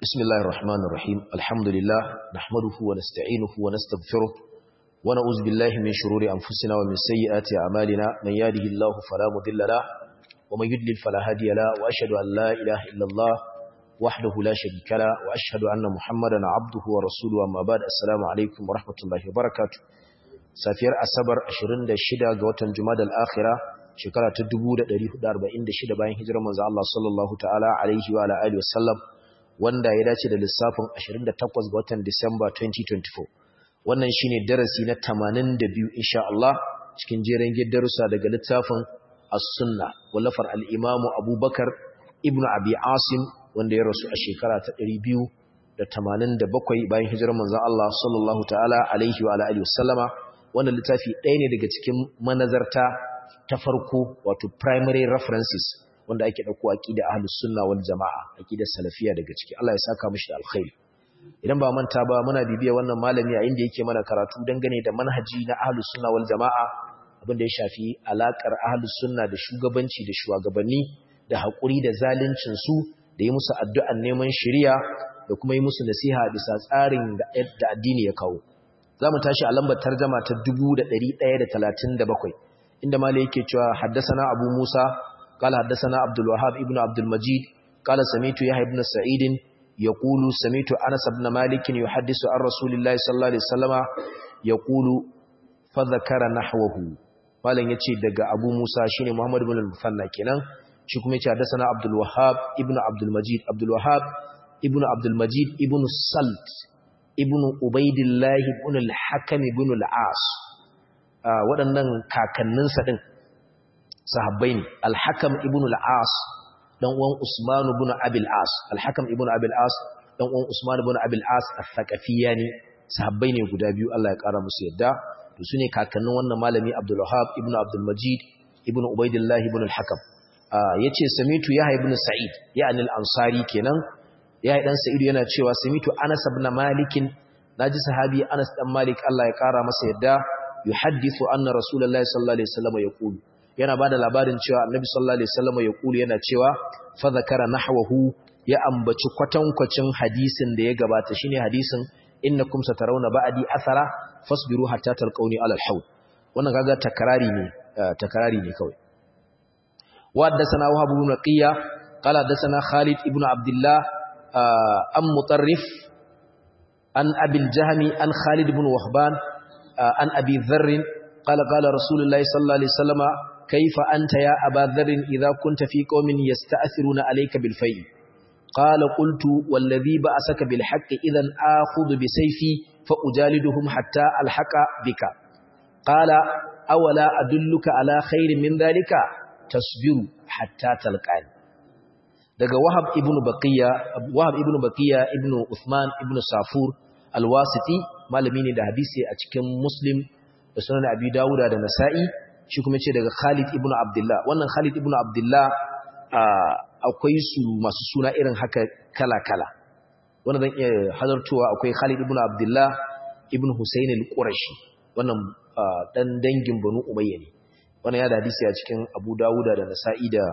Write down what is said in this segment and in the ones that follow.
بسم الله الرحمن الرحيم الحمد لله نحمده ونستعينه ونستغفره ونعوذ بالله من شرور أنفسنا ومن سيئات أعمالنا من يهده الله فلا مضل له ومن يضلل فلا هادي له وأشهد أن لا إله إلا الله وحده لا شريك له وأشهد أن محمدا عبده ورسوله أما بعد السلام عليكم ورحمة الله وبركاته safiyar asabar 26 ga watan jumadal akhira shekara ta 1446 bayan hijirar manzo Allah sallallahu ta'ala alaihi wa alihi wasallam wanda ya dace da lissafin 28 ga watan Disamba 2024 wannan shine darasi na 82 insha Allah cikin jeren darussa daga littafin as-sunna wallafar al-imamu Abubakar ibnu Abi Asim wanda ya rasu a shekara ta 287 bayan hijirar manzo Allah sallallahu ta'ala alaihi wa alihi wasallama wannan littafi ɗaya ne daga cikin manazarta ta farko wato primary references wanda ake ɗauko aƙida ahlus sunna wal jama'a aƙidar salafiya daga ciki Allah ya saka mishi da alkhairi idan ba manta ba muna bibiya wannan malami a inda yake mana karatu dangane da manhaji na ahlus sunna wal jama'a abin da ya shafi alakar ahlus sunna da shugabanci da shugabanni da haƙuri da zaluncin su da yi musu addu'an neman shari'a da kuma yi musu nasiha bisa tsarin da addini ya kawo za mu tashi a lambar tarjama ta 1137 inda malai yake cewa haddasana abu musa qala haddasana abdul wahhab ibn abdul majid qala samitu yahya ibn sa'id yaqulu samitu anas ibn malik yuhaddisu an rasulillahi sallallahu alaihi wasallama yaqulu fa dhakara nahwahu malan yace daga abu musa shine muhammad ibn al-musanna kenan shi kuma yace haddasana abdul wahhab ibn abdul majid abdul wahhab ibn abdul majid ibn salt ibn ubaidillahi ibn al-hakam ibn al-as waɗannan kakanninsa din sahabbai ne al-hakam ibn al-as dan uwan usman ibn abil as al-hakam ibn abil as dan uwan usman ibn abil as al-thaqafiyani sahabbai ne guda biyu Allah ya kara musu yadda to sune kakannin wannan malami abdul wahhab ibn abdul majid ibn ubaidillahi ibn al-hakam yace samitu yahya ibn sa'id ya'ni al-ansari kenan ya yi ɗan sa'idu yana cewa samitu anas ibn malikin naji sahabi anas dan malik Allah ya kara masa yadda yuhaddithu anna rasulullahi sallallahu alaihi wasallam yaqulu yana bada labarin cewa annabi sallallahu alaihi wasallam yaqulu yana cewa fa zakara nahwahu ya ambaci kwatankwacin hadisin da ya gabata shine hadisin innakum satarawna ba'di athara fasbiru hatta talqauni ala alhawd wannan kaga takrari ne takrari ne kawai wa haddathana wahab ibn qiya qala haddathana khalid ibn abdullah an mutarrif an abil jahmi an khalid ibn wahban an abi dharr qala qala rasulullahi sallallahu alaihi wasallama kayfa anta ya aba dharr idha kunta fi qaumin yasta'thiruna alayka bil fay qala qultu walladhi ba'asaka bil haqqi idhan akhudhu bi sayfi fa ujaliduhum hatta alhaqa bika qala awala adulluka ala khairin min dhalika tasbiru hatta talqani daga Wahab ibn Baqiya Wahab ibn Baqiya ibn Uthman ibn Safur al-Wasiti malami ne da hadisi a cikin Muslim da Sunan Abi Dawud da Nasa'i shi kuma ce daga Khalid ibn Abdullah wannan Khalid ibn Abdullah akwai su masu suna irin haka kala-kala wanda zan iya halartowa akwai Khalid ibn Abdullah ibn Husayn al-Qurashi wannan dan dangin Banu Umayya ne wannan ya da hadisi a cikin Abu Dawud da Nasa'i da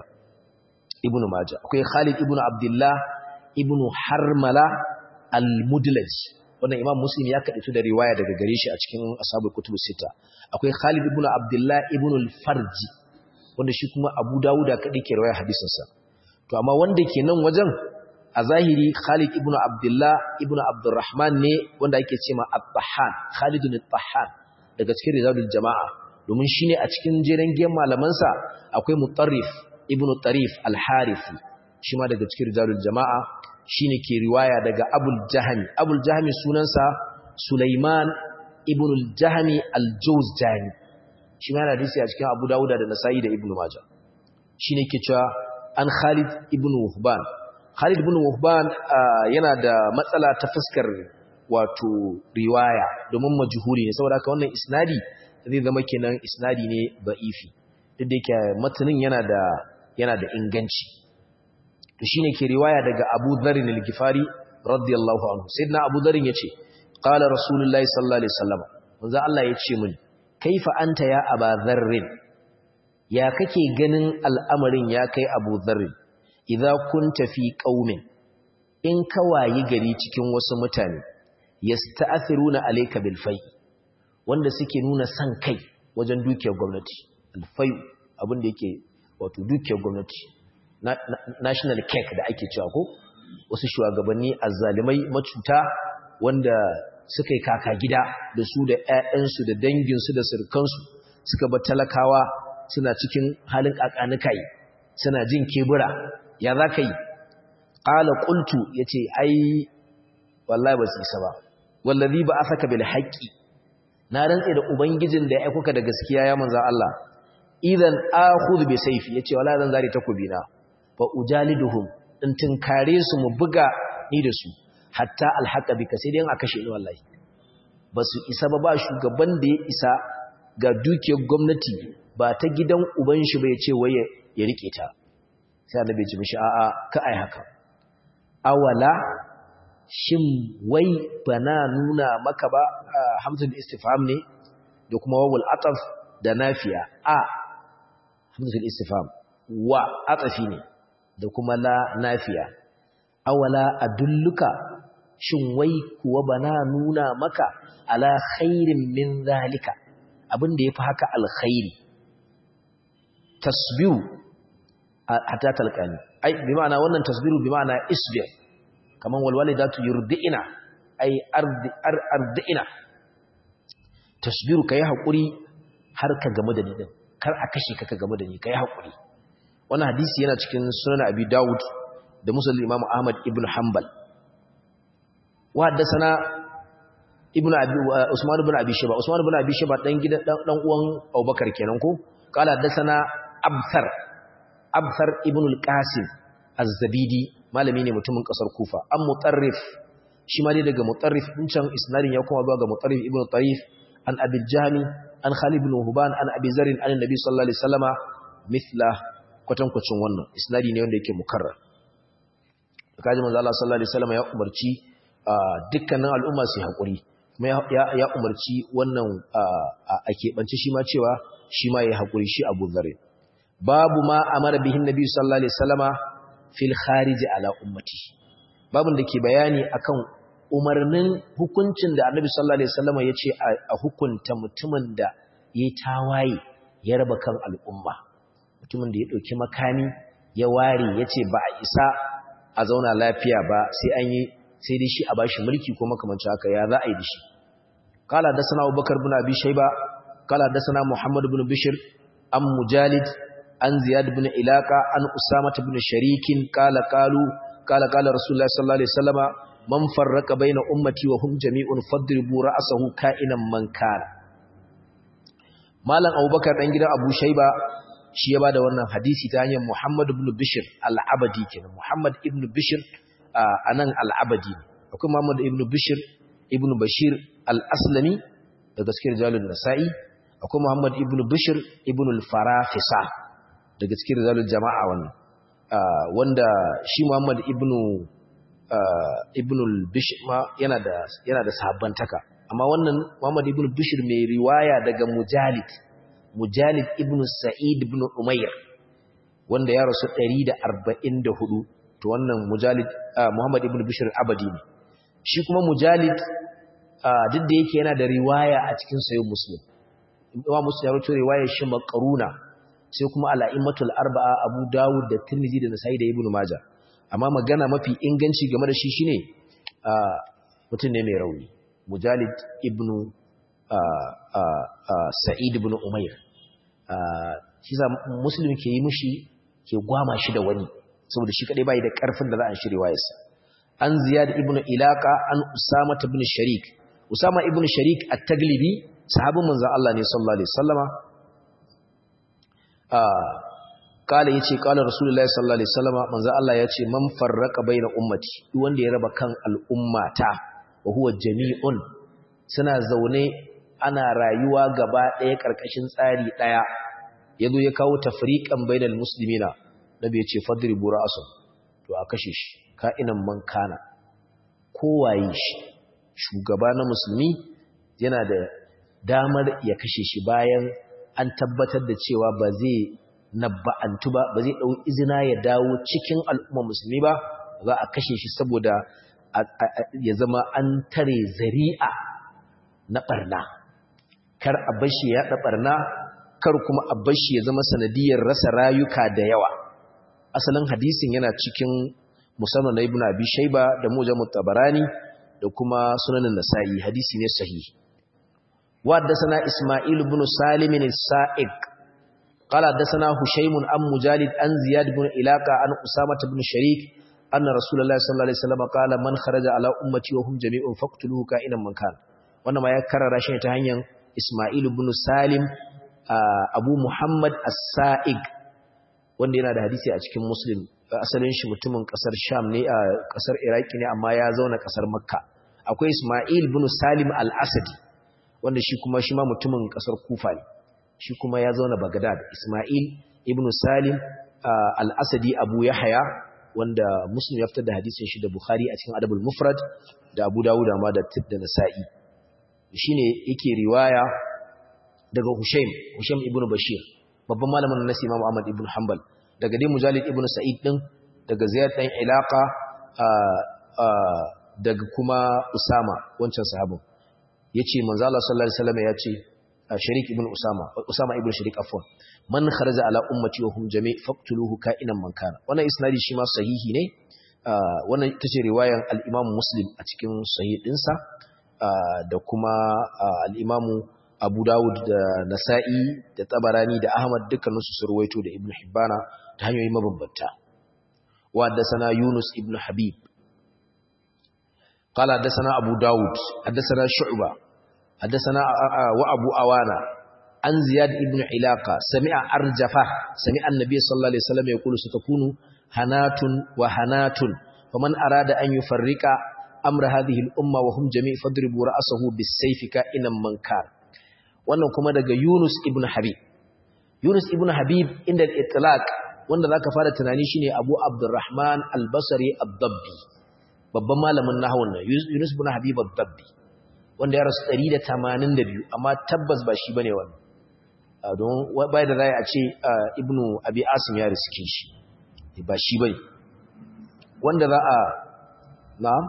ibn Majah akwai Khalid ibn Abdullah ibn Harmala al-Mudlaj wannan Imam Muslim ya kadaitu da riwaya daga gare shi a cikin Ashabul Kutub Sita akwai Khalid ibn Abdullah ibn al-Farji wanda shi kuma Abu Dawud kadai ke riwaya hadisin sa to amma wanda ke nan wajen a zahiri Khalid ibn Abdullah ibn Abdurrahman ne wanda ake cewa At-Tahan Khalid al-Tahan daga cikin rizalul jama'a domin shine a cikin jeren giyan malaman sa akwai Mutarrif ibn Tarif al-Harithi shi ma daga cikin rijalul jama'a shine ke riwaya daga Abul Jahmi Abul Jahmi sunansa Sulaiman ibn al-Jahmi al-Jawzjani shi ma hadisi a cikin Abu Dawud da Nasa'i da Ibn Majah shine ke cewa an Khalid ibn Wuhban Khalid ibn Wuhban yana da matsala ta fuskar wato riwaya domin majhuli ne saboda haka wannan isnadi zai zama kenan isnadi ne ba'ifi duk da yake matanin yana da yana da inganci to shine ke riwaya daga Abu Dharr al-Ghifari radiyallahu anhu sayyidina Abu Dharr yace qala rasulullahi sallallahu alaihi wasallam manzo Allah yace mini kaifa anta ya Abu Dharr ya kake ganin al'amarin ya kai Abu Dharr idza kunta fi qaumin in ka wayi gari cikin wasu mutane yasta'thiruna alayka bil fai wanda suke nuna san kai wajen dukiyar gwamnati al fai abin da yake wato dukiyar gwamnati national cake da ake cewa ko wasu shugabanni azzalimai macuta wanda suka yi kaka gida da su da ƴaƴansu da danginsu da surkansu suka bar talakawa suna cikin halin kakanikai suna jin kebura ya za ka yi ƙala ƙultu ya ce ai wallahi ba su isa ba wallazi ba a saka bil haƙƙi na rantse da ubangijin da ya aikuka da gaskiya ya manzan Allah idan akhudhu bi sayfi yace wallahi zan zare takobi na fa ujaliduhum in tinkare su mu buga ni da su hatta alhaqa bika sai dai a kashe ni wallahi ba su isa ba ba shugaban da ya isa ga dukiyar gwamnati ba ta gidan uban shi ba ya ce wai ya rike ta sai annabi ya ce mishi a'a ka ai haka awala shin wai bana nuna maka ba hamzul istifham ne da kuma wawul ataf da nafiya a hamzul istifham wa atafi ne da kuma la nafiya awala adulluka shin wai kuwa bana nuna maka ala khairin min zalika abin da yafi haka alkhairi tasbiru hatta talqani ai bi ma'ana wannan tasbiru bi ma'ana isbir kaman walwalidatu yurdi'ina ai ardi ardina tasbiru kai hakuri har ka game da ni din kar a kashe ka ka game da ni kai hakuri wannan hadisi yana cikin sunan abi daud da muslim imam ahmad ibn hanbal wa haddathana ibn abi usman ibn abi shayba usman ibn abi shayba dan gidan dan uwan abubakar kenan ko qala haddathana abthar abthar ibn al-qasim az-zabidi malami ne mutumin kasar kufa an mutarrif shi ma dai daga mutarrif din can isnadin ya kuma zuwa ga mutarrif ibn tarif an abi jami an khalid ibn huban an abi zarin an annabi sallallahu alaihi wasallama mithla kwatankwacin wannan isnadi ne wanda yake mukarrar kaji manzo Allah sallallahu alaihi wasallama ya umarci dukkanin al'umma su hakuri kuma ya umarci wannan a keɓance shi ma cewa shi ma ya hakuri shi abu zarin babu ma amara bihin nabi sallallahu alaihi wasallama fil khariji ala ummati babun da ke bayani akan umarnin hukuncin da annabi sallallahu alaihi wasallam ya ce a hukunta mutumin da ya tawaye ya raba kan al'umma mutumin da ya dauki makami ya ware ya ce ba a isa a zauna lafiya ba sai an yi sai dai shi a bashi mulki ko makamancin haka ya za a yi da shi qala da sana abubakar bin abi shayba qala da sana muhammad bin bishr am mujalid an ziyad bin ilaka an usama bin sharikin kala kalu kala kala rasulullahi sallallahu alaihi wasallama man farraka baina ummati wa hum jami'un fadribu ra'sahu ka'inan man kana malam abubakar dan gidan abu shayba shi ya bada wannan hadisi ta hanyar muhammad ibn bishr al-abadi kenan muhammad ibn bishr anan al-abadi akwai muhammad ibn bishr ibn bashir al-aslami daga cikin rijalun nasa'i akwai muhammad ibn bishr ibn al-farafisa daga cikin rizalul jama'a wannan wanda shi Muhammad ibn ibn al-Bishr ma yana da yana da sahabbantaka amma wannan Muhammad ibn Bishr mai riwaya daga Mujalid Mujalid ibn Sa'id ibn Umayr wanda ya rasu 144 to wannan Mujalid Muhammad ibn Bishr abadi ne shi kuma Mujalid duk da yake yana da riwaya a cikin sayyid Muslim Imam Muslim ya rawaito riwayar shi makaruna sai kuma al'immatul arba'a abu dawud da tirmidhi da nasa'i da ibn majah amma magana mafi inganci game da shi shine mutum ne mai rauni mujalid ibn sa'id ibn umair shi sa muslim ke yi mushi ke gwama shi da wani saboda shi kadai bai da karfin da za a shirye wayarsa an ziyad ibn ilaka an usama ibn sharik usama ibn sharik at-taglibi sahabin manzon Allah ne sallallahu alaihi wasallama kala yace kala rasulullahi sallallahu alaihi wasallam manzo Allah yace man farraqa baina ummati duk wanda ya raba kan al'ummata wa huwa jami'un suna zaune ana rayuwa gaba ɗaya karkashin tsari ɗaya yazo ya kawo tafriqan bainal muslimina nabi yace fadribu ra'su to a kashe shi ka'inan man kana kowaye shi shugaba na musulmi yana da damar ya kashe shi bayan an tabbatar da cewa ba zai nabba'antu ba ba zai ɗau izina ya dawo cikin al'umma musulmi ba za a kashe shi saboda ya zama an tare zari'a na barna kar a bashi ya da barna kar kuma a bashi ya zama sanadiyar rasa rayuka da yawa asalin hadisin yana cikin musamman na ibnu abi shayba da mujamut tabarani da kuma sunanin nasa'i hadisi ne sahihi wa haddathana isma'il ibn salim as-sa'iq qala haddathana hushaym an mujalid an ziyad ibn ilaqa an usama ibn sharik anna rasulullahi sallallahu alaihi wasallam qala man kharaja ala ummati wa hum jami'un faqtuluhu ka'inan man kan wannan ma ya karara shi ta hanyar isma'il ibn salim abu muhammad as-sa'iq wanda yana da hadisi a cikin muslim asalin shi mutumin kasar sham ne a kasar iraki ne amma ya zauna kasar makka akwai ismail bin salim al-asadi wanda shi kuma shi ma mutumin kasar kufa ne shi kuma ya zauna bagdad ismail ibn salim al-asadi abu yahya wanda muslim ya fitar da hadisin shi da bukhari a cikin adabul mufrad da abu dawud ma da da nasa'i shine yake riwaya daga hushaim hushaim ibn bashir babban malamin nasi imam ahmad ibn hanbal daga dai mujalid ibn sa'id din daga ziyad dan ilaqa daga kuma usama wancan sahabin yace manzo Allah sallallahu alaihi wasallam yace sharik ibn usama usama ibn sharik afwan man kharaja ala ummati wa hum jami' faqtuluhu ka'inan man kana wannan isnadi shi ma sahihi ne wannan ita ce riwayan al-imam muslim a cikin sahih dinsa da kuma al-imam Abu Dawud da Nasa'i da Tabarani da Ahmad dukkaninsu su ruwaito da Ibn Hibbana ta hanyoyi mabambanta. Wa haddathana Yunus ibn Habib. Qala haddathana Abu Dawud, haddathana Shu'ba, haddathana wa Abu Awana an Ziyad ibn Ilaqa sami'a Arjafa sami'a Annabi sallallahu alaihi wasallam yaqulu satakunu hanatun wa hanatun faman arada an yufarrika amra hadhihi al-umma wa hum jami' fadribu ra'sahu bis-sayfi ka'inan man kana wannan kuma daga Yunus ibn Habib Yunus ibn Habib inda al-itlaq wanda zaka fara tunani shine Abu Abdurrahman al-Basri ad-Dabbi babban malamin nahwun nan Yunus ibn Habib ad-Dabbi wanda ya rasu 182 amma tabbas ba shi bane wannan don bai da zai a ce Ibn Abi Asim ya riske shi ba shi bane wanda za a na'am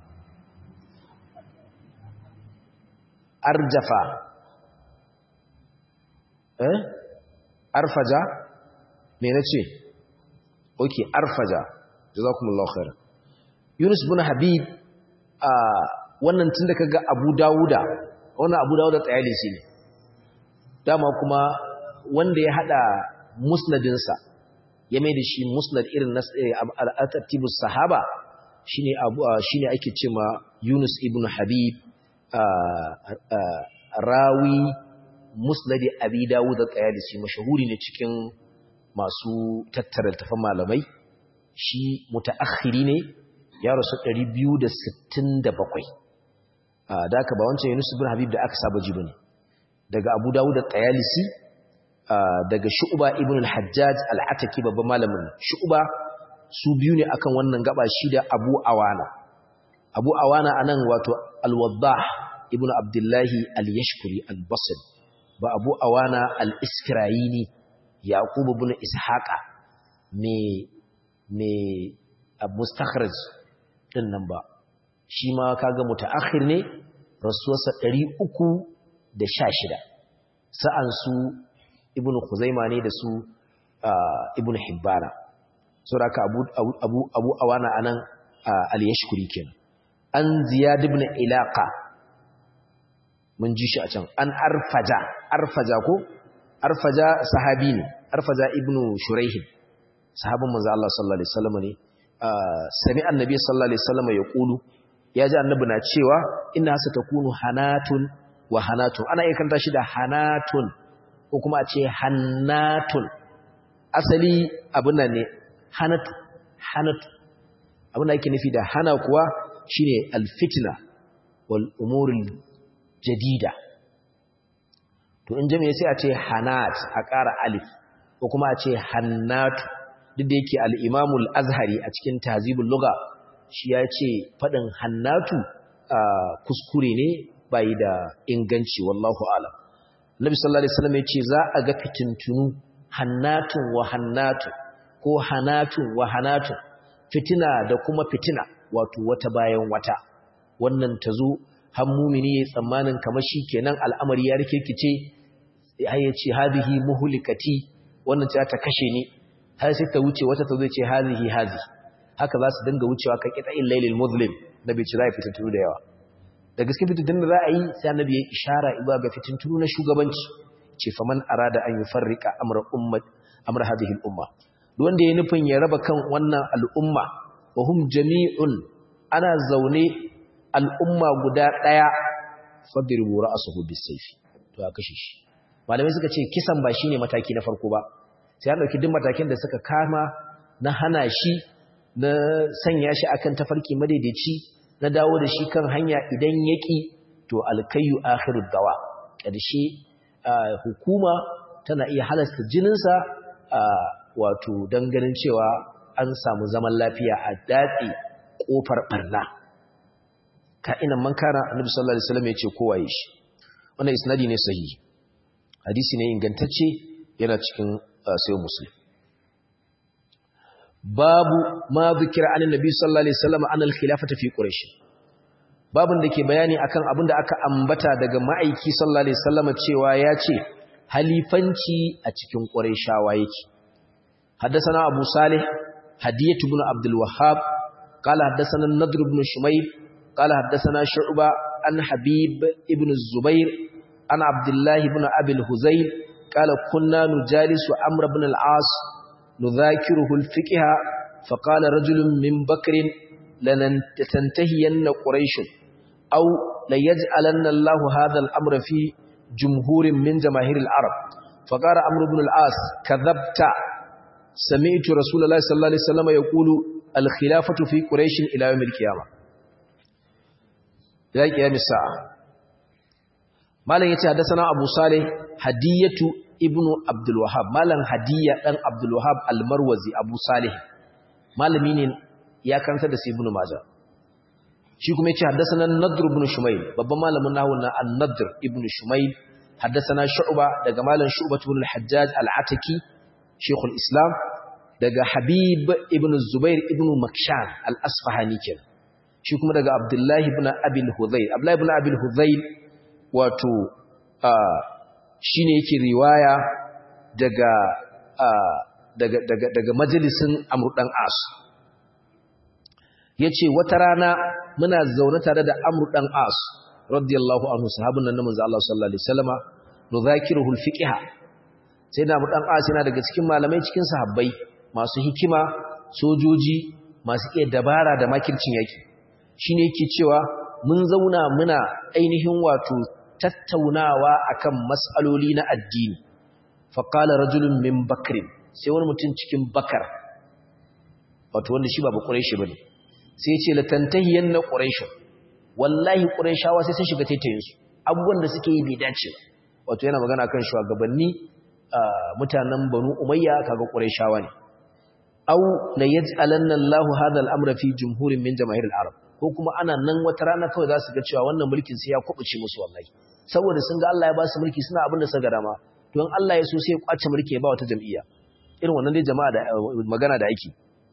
arjafa eh arfaja me nace okay arfaja jazakumullahu khair Yunus ibn Habib a wannan tunda kaga Abu Dawuda wannan Abu Dawuda tsayalisi ne dama kuma wanda ya hada musnadin sa ya mai da shi musnad irin na al-tartibus sahaba shine abu shine ake cewa Yunus ibn Habib rawi musnadi abi dawud al-qayalisi mashahuri ne cikin masu tattara tafan malamai shi mutaakhiri ne ya rasu 267 da aka ba wancan Yunus ibn Habib da aka saba ji bane daga Abu Dawud al-Qayalisi daga Shu'ba ibn al-Hajjaj al-Ataki babban malamin Shu'ba su biyu ne akan wannan gaba shi da Abu Awana Abu Awana anan wato al-Waddah ibn Abdullahi al-Yashkuri al-Basri ba abu awana al-iskirayini yaqub ibn ishaqa me me mustakhraj din nan ba shi ma kaga mutaakhir ne rasuwarsa 316 sa'an su ibn khuzaima ne da su ibn hibbana saboda abu abu abu awana anan al-yashkuri kenan an ziyad ibn ilaqa mun ji shi a can an arfaja arfaja ko arfaja sahabi ne arfaja ibnu shuraihin sahabin manzo Allah sallallahu alaihi wasallam ne sami annabi sallallahu alaihi wasallam ya kulu ya ji annabi na cewa inna satakunu hanatun wa hanatun ana iya kanta shi da hanatun ko kuma a ce hannatun asali abin nan ne hanatu hanatu abin da yake nufi da hana kuwa shine alfitna wal umurul jadida to in jami'a sai a ce hanat a ƙara alif ko kuma a ce hannatu duk da yake al-imamul azhari a cikin tahzibul lugha shi ya ce faɗin hannatu kuskure ne bai da inganci wallahu alam nabi sallallahu alaihi wasallam ya ce za a ga fitintunu hannatun wa hannatu ko hanatun wa hanatu fitina da kuma fitina wato wata bayan wata wannan ta zo har mumini ya tsammanin kamar shi kenan al'amari ya rikirkice har ya ce hadhihi muhlikati wannan ta ta kashe ni har sai ta wuce wata ta zo ce hadhihi hadhi haka za su dinga wucewa ka kita in lailil muslim nabi ce za ya fitintunu da yawa da gaske fitintunu da za a yi sai annabi ya ishara iba ga fitintunu na shugabanci ce faman arada an yufarrika amra ummat amra hadhihi al umma wanda ya nufin ya raba kan wannan al'umma wa hum jami'un ana zaune al'umma guda ɗaya fadribu ra'suhu bis-sayfi to ya kashe shi malamai suka ce kisan ba shine mataki na farko ba sai an dauki duk matakin da suka kama na hana shi na sanya shi akan tafarki madaidaici na dawo da shi kan hanya idan yaki to alkayyu akhirud dawa ƙarshe hukuma tana iya halasta jininsa wato don ganin cewa an samu zaman lafiya a datse ƙofar ɓarna ka'inan man kana annabi sallallahu alaihi wasallam ya ce kowa yi shi wannan isnadi ne sahihi hadisi ne ingantacce yana cikin sayo muslim babu ma zikira an annabi sallallahu alaihi wasallam an al-khilafata fi quraish babun da ke bayani akan abin da aka ambata daga ma'aiki sallallahu alaihi wasallam cewa ya ce halifanci a cikin quraishawa yake حدثنا أبو صالح هدية بن عبد الوهاب قال حدثنا النضر بن شميل قال حدثنا شعبة عن حبيب ابن الزبير عن عبد الله بن أبي الهزيل قال كنا نجالس عمر بن العاص نذاكره الفقه فقال رجل من بكر لننتهين قريش أو ليجعلن الله هذا الأمر في جمهور من جماهير العرب فقال عمرو بن العاص كذبت سمعت رسول الله صلى الله عليه وسلم يقول الخلافة في قريش إلى يوم القيامة إلى قيام الساعة ما لن يتحدثنا أبو صالح هدية ابن عبد الوهاب ما لن هدية أن عبد الوهاب المروزي أبو صالح ما لن مين يا كانت دسي ابن ماجه shi kuma yace haddathana an-nadr ibn shumayl babban malamin nahwu na an-nadr ibn shumayl haddathana shu'ba daga malam shu'ba ibn al-hajjaj al-ataki shaykhul islam daga habib ibn zubair ibn makshan al-asfahani kenan shi kuma daga abdullahi ibn abi al-hudhayl abdullahi ibn abi al-hudhayl wato shine yake riwaya daga daga daga daga majalisin amr dan as yace wata rana muna zaune tare da amr dan as radiyallahu anhu sahabun nan manzo Allah sallallahu alaihi wasallama nuzakiruhu al-fiqh sai da amr dan as yana daga cikin malamai cikin sahabbai masu hikima sojoji masu iya dabara da makircin yaki shine yake cewa mun zauna muna ainihin wato tattaunawa akan mas'aloli na addini fa qala rajulun min bakrin sai wani mutum cikin bakar wato wanda shi ba ba quraishi bane sai ya ce la tantahiyanna quraish wallahi quraishawa sai sun shiga taitayin su abubuwan da suke yi bai dace wato yana magana kan shugabanni mutanen banu umayya kaga quraishawa ne aw la yaj'alanna Allahu hadha al-amra fi jumhurin min jamaahir al-arab ko kuma ana nan wata rana kawai za su ga cewa wannan mulkin sai ya kubuce musu wallahi saboda sun ga Allah ya ba su mulki suna abin da suka ga dama to in Allah ya so sai ya kwace mulki ya ba wata jam'iyya irin wannan dai jama'a da magana da ake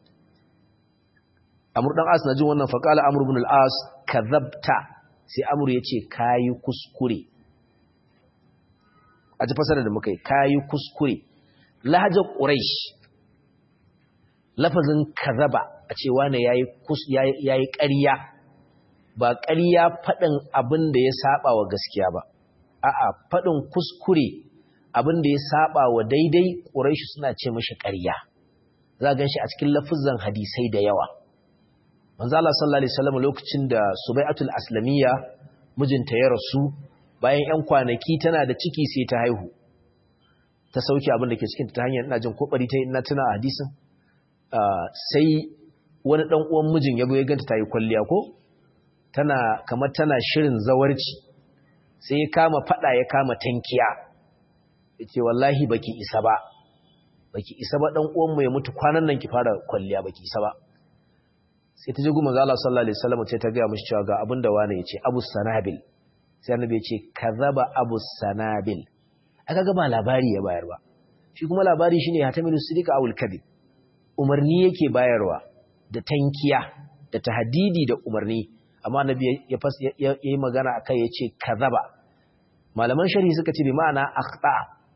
Amr dan As na jin wannan faqala Amr ibn al-As kadhabta sai Amr ya ce kayi kuskure a ji fasara da muka yi kayi kuskure lahajar quraish lafazin kazaba a ce wane ya yi ƙarya ba ƙarya faɗin abin da ya saba wa gaskiya ba a'a faɗin kuskure abin da ya saba wa daidai ƙuraishi suna ce mashi ƙarya za a gan shi a cikin lafizan hadisai da yawa manzo Allah sallallahu alaihi wasallam lokacin da Subai'atul Aslamiyya mijinta ya rasu bayan 'yan kwanaki tana da ciki sai ta haihu ta sauke abin da ke cikin ta hanyar ina jin kokari ta ina tuna hadisin sai wani ɗan uwan mijin ya ya ganta ta yi kwalliya ko tana kamar tana shirin zawarci sai ya kama fada ya kama tankiya ya ce wallahi baki isa ba baki isa ba ɗan uwanmu ya mutu kwanan nan ki fara kwalliya baki isa ba sai ta ji guma ga Allah sallallahu alaihi wasallam sai ta ga mishi cewa ga abin da wani yace Abu Sanabil sai annabi ya ce kazaba Abu Sanabil aka ga ba labari ya bayar ba shi kuma labari shine hatamilu sidika awul kadhib umarni yake bayarwa da tankiya da tahdidi da umarni amma annabi ya yi magana akai yace kazaba malaman shari'i suka ce bi ma'ana akhta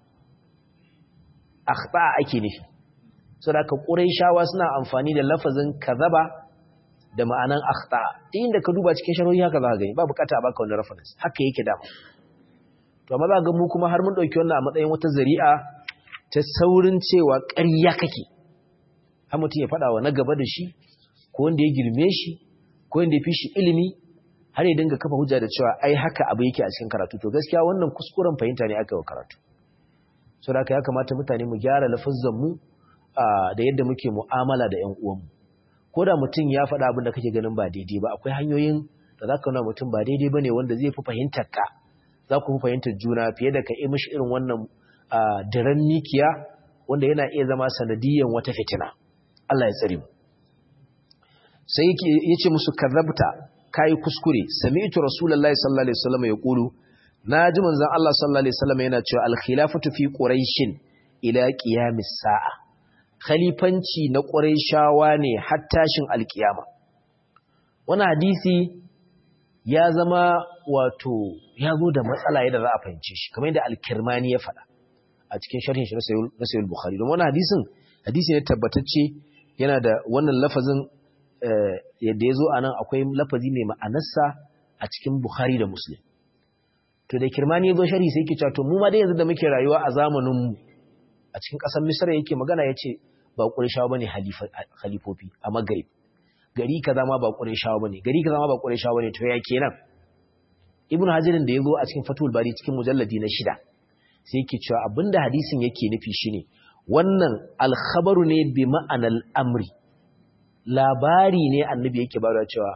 akhta ake nufi saboda quraishawa suna amfani da lafazin kazaba da ma'anan akhta inda ka duba cikin sharhi haka za ka gani ba bukata a baka wannan reference haka yake da to amma za ga mu kuma har mun dauki wannan a matsayin wata zari'a ta saurin cewa ƙarya kake har mutum ya faɗa wa na gaba da shi ko wanda ya girme shi ko wanda ya fi shi ilimi har ya dinga kafa hujja da cewa ai haka abu yake a cikin karatu to gaskiya wannan kuskuren fahimta ne aka yi wa karatu so da ya kamata mutane mu gyara lafazan mu da yadda muke mu'amala da ƴan uwanmu ko da mutum ya faɗa abin da kake ganin ba daidai ba akwai hanyoyin da za ka nuna mutum ba daidai ba ne wanda zai fi fahimtar ka za ku fi fahimtar juna fiye da ka yi mishi irin wannan daren mikiya wanda yana iya zama sanadiyan wata fitina Allah ya tsare mu sai ya ce musu kazabta kai kuskure sami'tu rasulullahi sallallahu alaihi wasallam ya kulu naji manzon Allah sallallahu alaihi wasallam yana cewa al-khilafatu fi quraishin ila qiyamis sa'a khalifanci na quraishawa ne har tashin alkiyama wannan hadisi ya zama wato ya zo da matsala yadda za a fahimce shi kamar yadda al-kirmani ya faɗa a cikin sharhin shi na sayyid bukhari don wannan hadisin hadisi ne tabbatacce yana da wannan lafazin yadda ya zo a nan akwai lafazi mai ma'anarsa a cikin Bukhari da Muslim. To da kirmani ya zo shari sai yake cewa to mu ma dai yanzu da muke rayuwa a zamaninmu a cikin ƙasar Misra yake magana ya ce ba Qurayshawa bane halifofi a Maghrib. Gari kaza ma ba Qurayshawa bane, gari kaza ma ba Qurayshawa bane to ya kenan. Ibn Hajar da ya zo a cikin Fathul Bari cikin mujalladi na shida sai yake cewa abinda hadisin yake nufi shine wannan alkhabaru ne bi ma'anal amri labari ne annabi yake bada cewa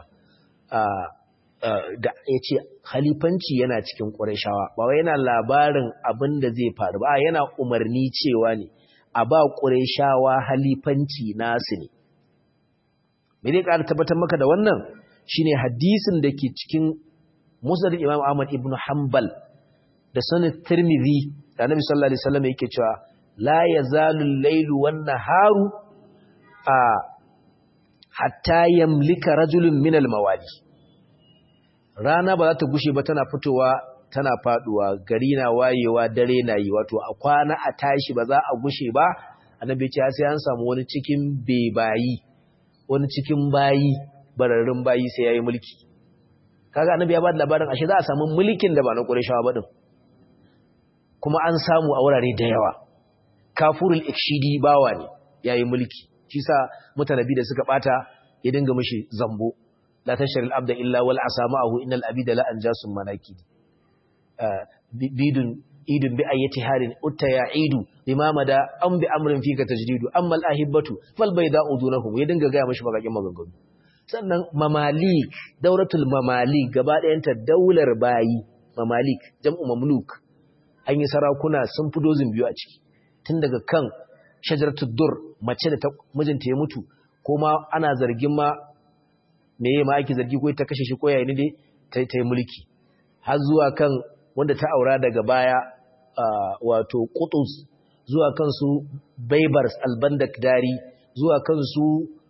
da ya ce halifanci yana cikin ƙurashawa ba wai yana labarin abin da zai faru ba yana umarni cewa ne a ba ƙurashawa halifanci nasu ne me zai ƙara tabbatar maka da wannan shine hadisin da ke cikin musnad imam ahmad ibn hanbal da sanin tirmidhi da annabi sallallahu alaihi wasallam yake cewa la yazalu al-lailu wan naharu a hatta yamlika rajulun min al-mawali rana ba za ta gushe ba tana fitowa tana faduwa gari na wayewa dare na yi wato a kwana a tashi ba za a gushe ba annabi ce sai an samu wani cikin bebayi wani cikin bayi bararrun bayi sai yayi mulki kaga annabi ya ba da labarin ashe za a samu mulkin da ba na Qurayshawa ba din kuma an samu a wurare da yawa kafurul ikshidi bawa ne yayi mulki shi sa mutanabi da suka bata ya dinga mishi zambo la tashril abda illa wal asamahu innal abida la anjasun manakid bidun idun bi ayati halin utta ya'idu limama da an bi amrin fika tajdidu amma al ahibatu fal bayda udunahum ya dinga ga mishi magakin maganganu sannan mamalik dauratul mamalik gaba ɗayanta daular bayi mamalik jam'u mamluk an yi sarakuna sun fi dozin biyu a ciki tun daga kan shajaratul dur mace da mijinta ya mutu ko ma ana zargin ma me yayi ma ake zargi ko ta kashe shi ko yayin dai ta yi mulki har zuwa kan wanda ta aura daga baya wato Qutus zuwa kan su Baybars albandak dari zuwa kan su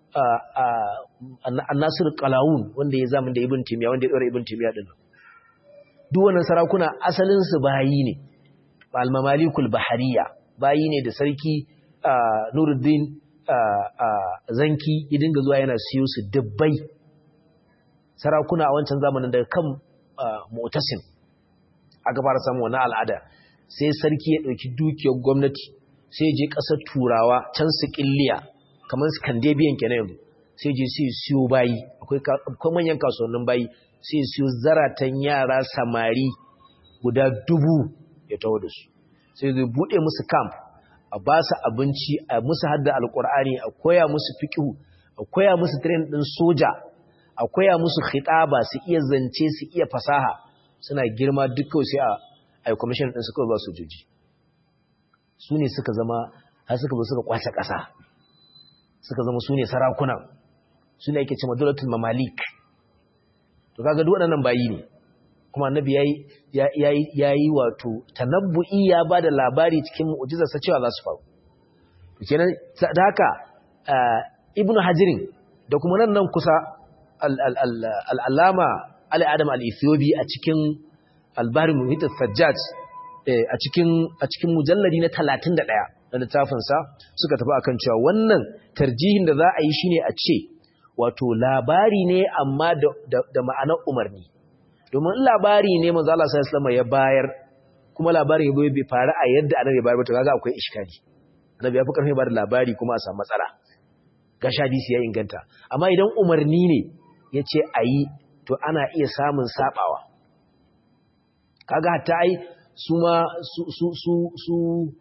An-Nasir Qalawun wanda ya zama da Ibn Timiya wanda ya dora Ibn Timiya din duk wannan sarakuna asalin su bayi ne al-mamalikul bahariya bayi ne da sarki Nuruddin Zanki ya dinga zuwa yana siyo su dubbai sarakuna a wancan zamanin daga kan Mu'tasim aka fara samun wannan al'ada sai sarki ya dauki dukiyar gwamnati sai je kasar Turawa can su killiya kamar Scandinavian kenan yanzu sai je sai siyo bayi akwai akwai manyan kasuwannin bayi sai siyo zaratan yara samari guda dubu ya taho da su sai zai bude musu camp a ba su abinci a musu hadda alkur'ani a koya musu fiqhu a koya musu train din soja a koya musu khitaba su iya zance su iya fasaha suna girma duk kawai sai a ai commission din su kawai ba sojoji su ne suka zama har suka zo suka kwace ƙasa suka zama su ne sarakunan su ne ake cewa dolatul mamalik to kaga duk waɗannan bayi ne kuma annabi yayi yayi wato tanabbu'i ya bada labari cikin mu'jizarsa cewa za su faru kenan da haka ibnu hajirin da kuma nan nan kusa al'alama al'adam al'ithiyobi a cikin albarin muhitar sajjaj a cikin mujallari na 31 na littafinsa suka tafi akan cewa wannan tarjihin da za a yi shine a ce wato labari ne amma da ma'anar umarni domin labari ne manzo Allah sallallahu alaihi ya bayar kuma labarin yabo bai faru a yadda annabi ya bayar ba to kaga akwai iskali annabi ya fi karfi ba da labari kuma a samu matsala gashi hadisi ya inganta amma idan umarni ne yace ayi to ana iya samun sabawa kaga hatta ai su ma su su su su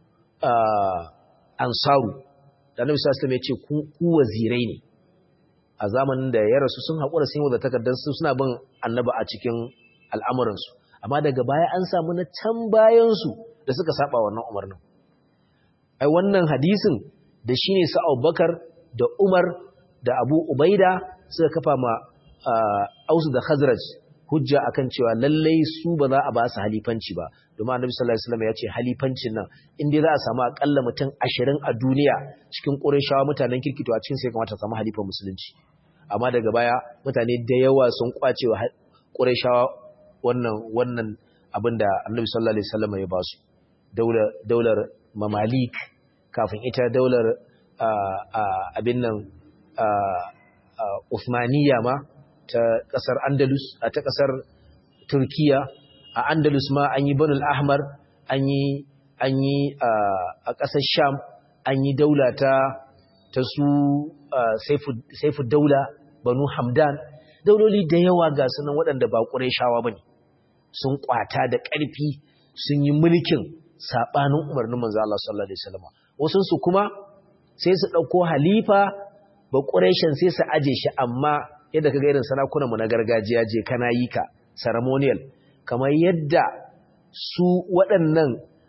ansaru da annabi sallallahu alaihi ya ce ku wazirai ne a zamanin da ya rasu sun haƙura sun yi da takardar su suna bin annaba a cikin al'amuransu amma daga baya an samu na can bayansu da suka saba wannan umarnin ai wannan hadisin da shi ne sa'au bakar da umar da abu ubaida suka kafa ma ausu da khazraj hujja akan cewa lallai su ba za a ba su halifanci ba domin annabi sallallahu alaihi wasallam ya ce halifancin nan in dai za a samu akalla mutum 20 a duniya cikin qurayshawa mutanen kirkito a cikin sai kamata samu halifan musulunci amma daga baya mutane da yawa sun kwace wa qurayshawa wannan wannan abinda annabi sallallahu alaihi wasallam ya ba su daular daular mamalik kafin ita daular abin nan Uthmaniyya ma ta ƙasar Andalus a ta ƙasar Turkiya a Andalus ma an yi Banul Ahmar an yi an yi a ƙasar Sham an yi daula ta ta su Saifu Daula Banu Hamdan dauloli da yawa ga sunan waɗanda ba Qurayshawa bane sun kwata da ƙarfi sun yi mulkin sabanin umarnin manzo Allah sallallahu alaihi wasallam wasu su kuma sai su dauko halifa ba Qurayshin sai su aje shi amma yadda kaga irin sarakunan mu na gargajiya je kana yi ka ceremonial kamar yadda su waɗannan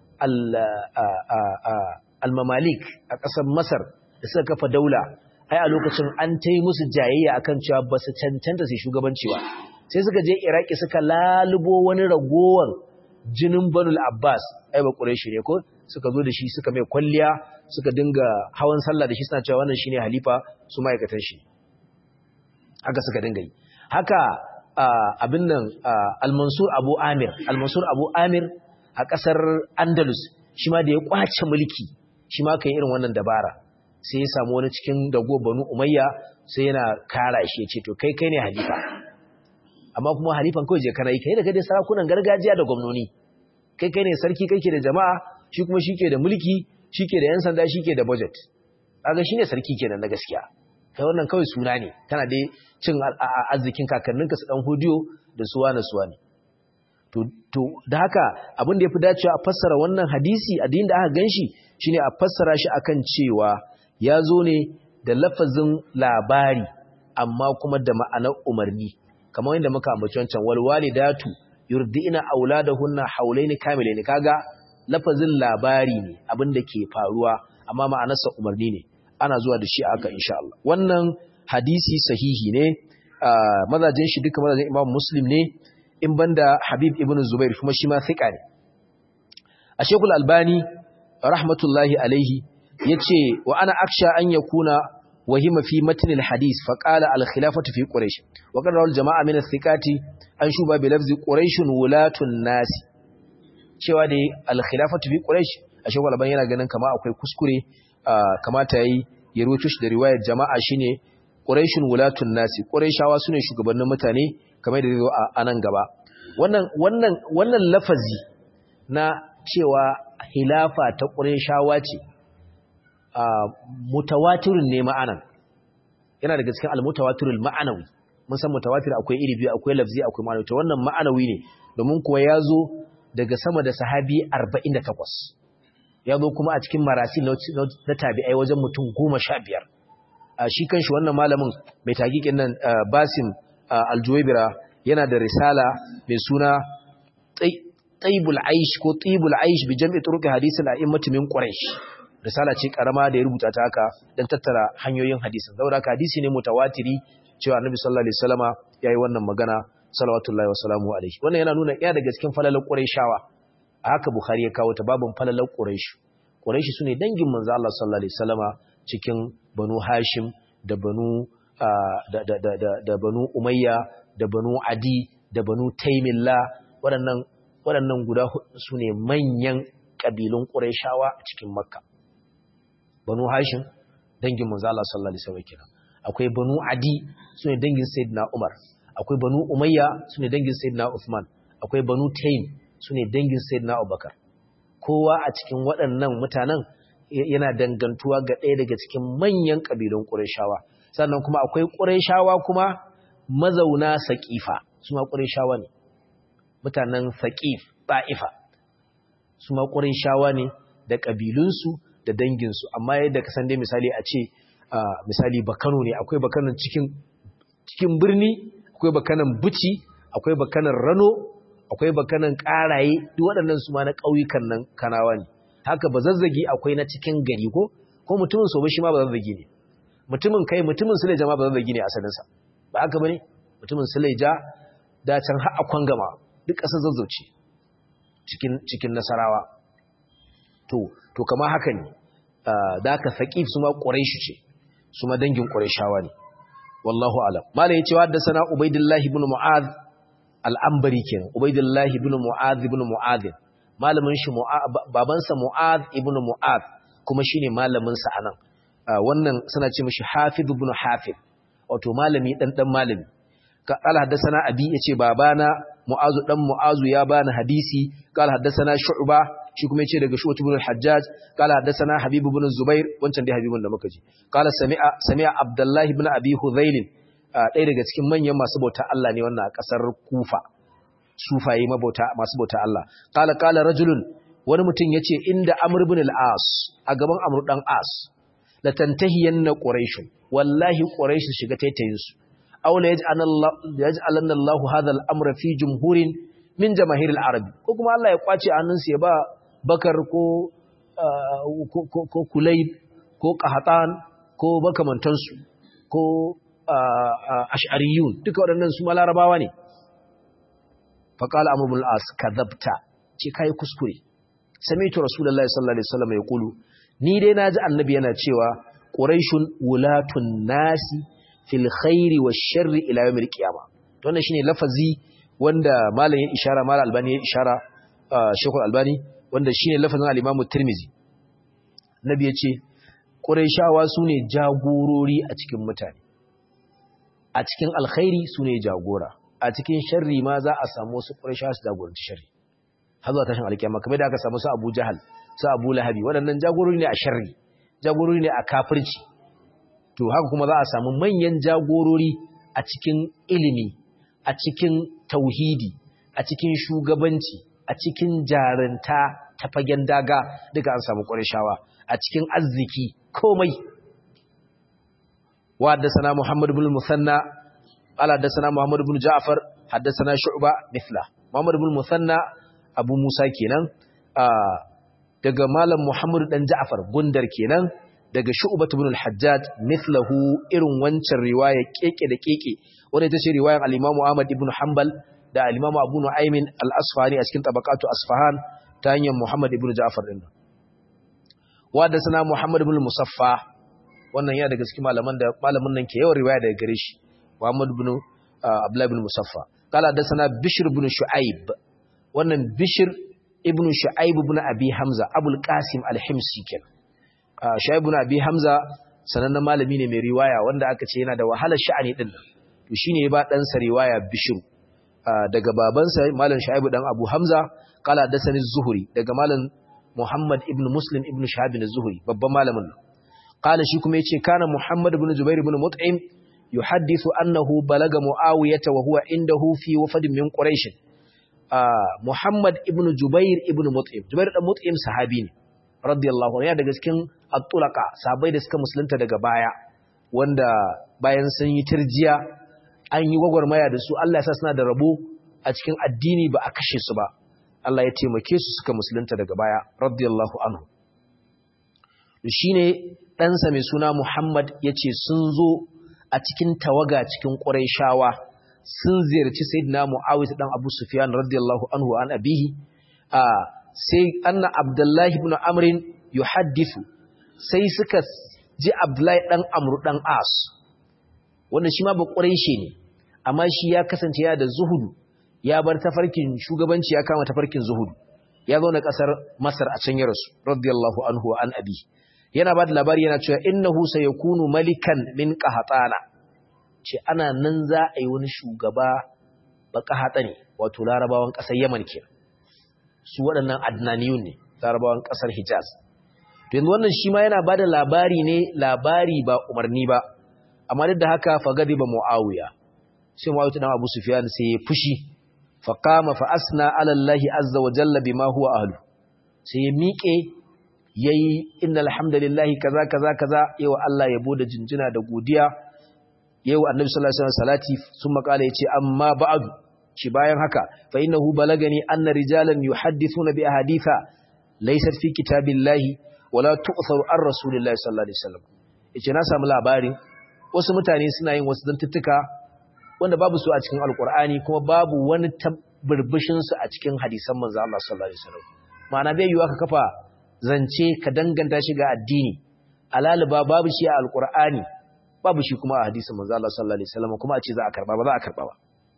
al-mamalik a ƙasar Masar da suka kafa daula ai a lokacin an tai musu jayayya akan cewa ba su cancanta su shugabanci ba sai suka je Iraki suka lalubo wani ragowar jinin Banul Abbas ai ba Quraishi ne ko suka zo da shi suka mai kwalliya suka dinga hawan sallah da shi suna cewa wannan shine halifa su ma'aikatan shi haka suka dinga yi haka abin nan al-Mansur Abu Amir al-Mansur Abu Amir a kasar Andalus shi ma da ya kwace mulki shi ma kai irin wannan dabara sai ya samu wani cikin dago Banu Umayya sai yana kara shi ya ce to kai kai ne halifa amma kuma halifan kawai je kana yi kai da kai sarakunan gargajiya da gwamnoni kai kai ne sarki kai ke da jama'a shi kuma shi ke da mulki shi ke da yan sanda shi ke da budget kaga shi ne sarki kenan na gaskiya kai wannan kawai suna ne kana dai cin arzikin kakanninka su dan hudiyo da suwa na suwa ne to to da haka abin da yafi dacewa a fassara wannan hadisi addinin da aka ganshi shine a fassara shi akan cewa ya zo ne da lafazin labari amma kuma da ma'anar umarni kamar yadda muka ambaci wancan wal walidatu yurdina auladahunna haulaini kamilaini kaga lafazin labari ne abin da ke faruwa amma ma'anarsa umarni ne ana zuwa da shi aka insha Allah wannan hadisi sahihi ne mazajin shi duka mazajin Imam Muslim ne in banda Habib ibn Zubair kuma shi ma thiqa ne a Sheikhul Albani rahmatullahi alaihi yace wa ana aksha an yakuna وهم في متن الحديث فقال الخلافة في قريش وقال رواه الجماعة من الثقات أن شوبا بلفظ قريش ولاة الناس cewa dai al-khilafatu fi quraish a shawar laban yana ganin kama akwai kuskure kamata yayi ya ruwaito shi da riwayar jama'a shine quraishun wulatun nasi quraishawa sune shugabannin mutane kamar da zai a nan gaba wannan wannan wannan lafazi na cewa khilafa ta quraishawa ce mutawatirin ne ma'anan yana daga cikin al-mutawatirul ma'anawi mun san mutawatir akwai iri biyu akwai lafzi akwai ma'anawi to wannan ma'anawi ne domin kuwa ya zo daga sama da sahabi 48 ya zo kuma a cikin marasi na tabi'ai wajen mutum 15 a shi kanshi wannan malamin mai tagikin nan Basim Al-Juwaybira yana da risala mai suna Taibul Aish ko Tibul Aish bi jam'i turuq hadith al-a'immah min Quraysh risala ce karama da ya rubuta ta haka dan tattara hanyoyin hadisin saboda haka hadisi ne mutawatiri cewa Annabi sallallahu alaihi wasallama yayi wannan magana salawatullahi wa salamu alaihi wannan yana nuna ɗaya daga cikin falalar Qurayshawa a haka Bukhari ya kawo ta babun falalar Quraysh Quraysh sune dangin manzo Allah sallallahu alaihi wasallama cikin Banu Hashim da Banu da da da da banu umayya da banu adi da banu taimilla waɗannan waɗannan guda su ne manyan ƙabilun ƙurayshawa a cikin makka banu hashim dangin manzo Allah sallallahu alaihi wasallam kenan akwai banu adi su ne dangin sayyidina umar akwai banu umayya su ne dangin sayyidina uthman akwai banu taim su ne dangin sayyidina abubakar kowa a cikin waɗannan mutanen yana dangantuwa ga ɗaya daga cikin manyan ƙabilun ƙurayshawa sannan kuma akwai ƙurayshawa kuma mazauna saƙifa su ma ƙurayshawa ne mutanen saƙif ta'ifa su ma ƙurayshawa ne da ƙabilunsu da danginsu amma yadda ka san dai misali a ce misali bakano ne akwai bakanan cikin cikin birni akwai bakanan buci akwai bakanan rano akwai bakanan ƙaraye duk waɗannan su ma na ƙauyukan nan kanawa ne haka ba zazzagi akwai na cikin gari ko ko mutumin sobe shi ma ba zazzagi ne mutumin kai mutumin suleja ma ba zazzagi ne asalinsa ba haka bane mutumin suleja da can har akwan gama duk ƙasar zazzauce cikin cikin nasarawa to to kama haka ne da aka saqif su ma quraishi ce su ma dangin qurayshawa ne wallahu alam malai yace wa sana ubaidillah ibn mu'adh al-anbari kenan ubaidillah ibn mu'adh ibn mu'adh malamin shi babansa mu'adh ibn mu'adh kuma shine malamin sa anan wannan suna ce mishi hafiz ibn hafiz wato malami dan dan malami قال حدثنا ابي yace babana mu'azu dan mu'azu ya bani hadisi قال حدثنا شعبة shi kuma yace daga shu'bat ibn al-hajjaj قال حدثنا habib ibn zubair wancan dai habibun da muka ji قال sami'a sami'a abdullah ibn abi hudhayl ɗaya daga cikin manyan masu bauta Allah ne wannan a kasar kufa sufaye mabauta masu bauta Allah qala qala rajulun wani mutum yace inda amr ibn al-as a gaban amr dan as la tantahiyanna quraish wallahi quraish shiga taitayin su aw la yaj'alanna Allah hadha al-amra fi jumhurin min jamaahir al-arab ko kuma Allah ya kwace hannunsa ya ba bakar ko ko kulayb ko qahatan ko makamantansu ko ash'ariyun duka waɗannan su malarabawa ne faqala amr ibn al-as kadhabta ce kai kuskure sami'tu rasulullahi sallallahu alaihi wasallam yaqulu ni dai naji annabi yana cewa quraishun wulatun nasi fil khairi wash sharri ila yawmil qiyamah to wannan shine lafazi wanda malam ya ishara malam albani ya ishara shekul albani wanda shine lafazin al-imam tirmizi nabi yace quraishawa sune jagorori a cikin mutane a cikin alkhairi sune jagora a cikin sharri ma za a samu su quraishawa su jagoranci sharri har zuwa tashin alkiyama kamar da aka samu su Abu Jahal su Abu Lahabi waɗannan jagorori ne a sharri jagorori ne a kafirci to haka kuma za a samu manyan jagorori a cikin ilimi a cikin tauhidi a cikin shugabanci a cikin jaranta ta fagen daga duka an samu ƙwarishawa a cikin arziki komai wa haddasana Muhammad ibn Musanna ala haddasana Muhammad ibn Ja'far haddasana Shu'ba mithla Muhammad ibn Musanna Abu Musa kenan daga malam Muhammad dan Ja'far gundar kenan daga Shu'bah ibn al-Hajjaj mithlahu irin wancan riwaya keke da keke wanda ita ce riwayar al-Imam Ahmad ibn Hanbal da al-Imam Abu Nu'aym al-Asfahani a cikin tabaqatu Asfahan ta hanyar Muhammad ibn Ja'far din wa da sana Muhammad ibn Musaffa wannan ya daga cikin malaman da malamin nan ke yawan riwaya daga gare shi Muhammad ibn Abdullah ibn Musaffa kala da sana Bishr ibn Shu'aib wannan Bishr ibn Shu'aib ibn Abi Hamza Abul Qasim al-Himsi kenan Shu'aib ibn Abi Hamza sanannen malami ne mai riwaya wanda aka ce yana da wahalar sha'ani din nan to shine ya ba dan sa riwaya Bishr daga babansa malam Shu'aib dan Abu Hamza kala da sani Zuhri daga malam Muhammad ibn Muslim ibn Shahab az-Zuhri babban malamin nan kala shi kuma yace kana Muhammad ibn Jubair ibn Mut'im yuhaddithu annahu balaga Muawiyah wa huwa indahu fi wafd min Quraysh Muhammad ibn Jubair ibn Mut'im Jubair dan Mut'im sahabi ne radiyallahu anhu ya daga cikin at-tulaqa sahabbai da suka musulunta daga baya wanda bayan sun yi tirjiya an yi gwagwarmaya da su Allah ya sa suna da rabo a cikin addini ba a kashe su ba Allah ya taimake su suka musulunta daga baya radiyallahu anhu shine ɗansa mai suna Muhammad yace sun zo a cikin tawaga cikin Qurayshawa sun ziyarci Sayyidina Muawiyah dan Abu Sufyan radiyallahu anhu an abihi a sai anna Abdullahi ibn Amr yuhaddithu sai suka ji Abdullahi dan Amr dan As wanda shi ma ba ƙuraishe ne amma shi ya kasance ya da zuhudu ya bar tafarkin shugabanci ya kama tafarkin zuhudu ya zo na ƙasar masar a can ya rasu radiyallahu anhu wa an abi yana ba da labari yana cewa innahu sayakunu malikan min qahatana ce ana nan za a yi wani shugaba ba qahata ne wato larabawan ƙasar yaman ke su waɗannan adnaniyun ne larabawan ƙasar hijaz to yanzu wannan shi ma yana ba da labari ne labari ba umarni ba amma duk da haka fagadi ba mu'awiya sai mu'awiya dan abu sufyan sai ya fushi fa qama fa asna ala allahi azza wa jalla bima huwa ahlu sai ya miƙe yayi innal hamdalillahi kaza kaza kaza yawa Allah yabo da jinjina da godiya yawa annabi sallallahu alaihi wasallam salati summa qala yace amma ba'du shi bayan haka fa innahu balagani anna rijalan yuhaddithuna bi ahaditha laysat fi kitabillahi wala tu'tharu ar rasulillahi sallallahu alaihi wasallam yace na samu labarin wasu mutane suna yin wasu zantuttuka wanda babu su a cikin alkur'ani kuma babu wani tabbarbishin su a cikin hadisan manzo Allah sallallahu alaihi wasallam ma'ana bai yiwa ka kafa zance ka danganta shi ga addini alaliba babu shi a alkur'ani babu shi kuma a hadisin manzo Allah sallallahu alaihi wasallam kuma a ce za a karba ba za a karba ba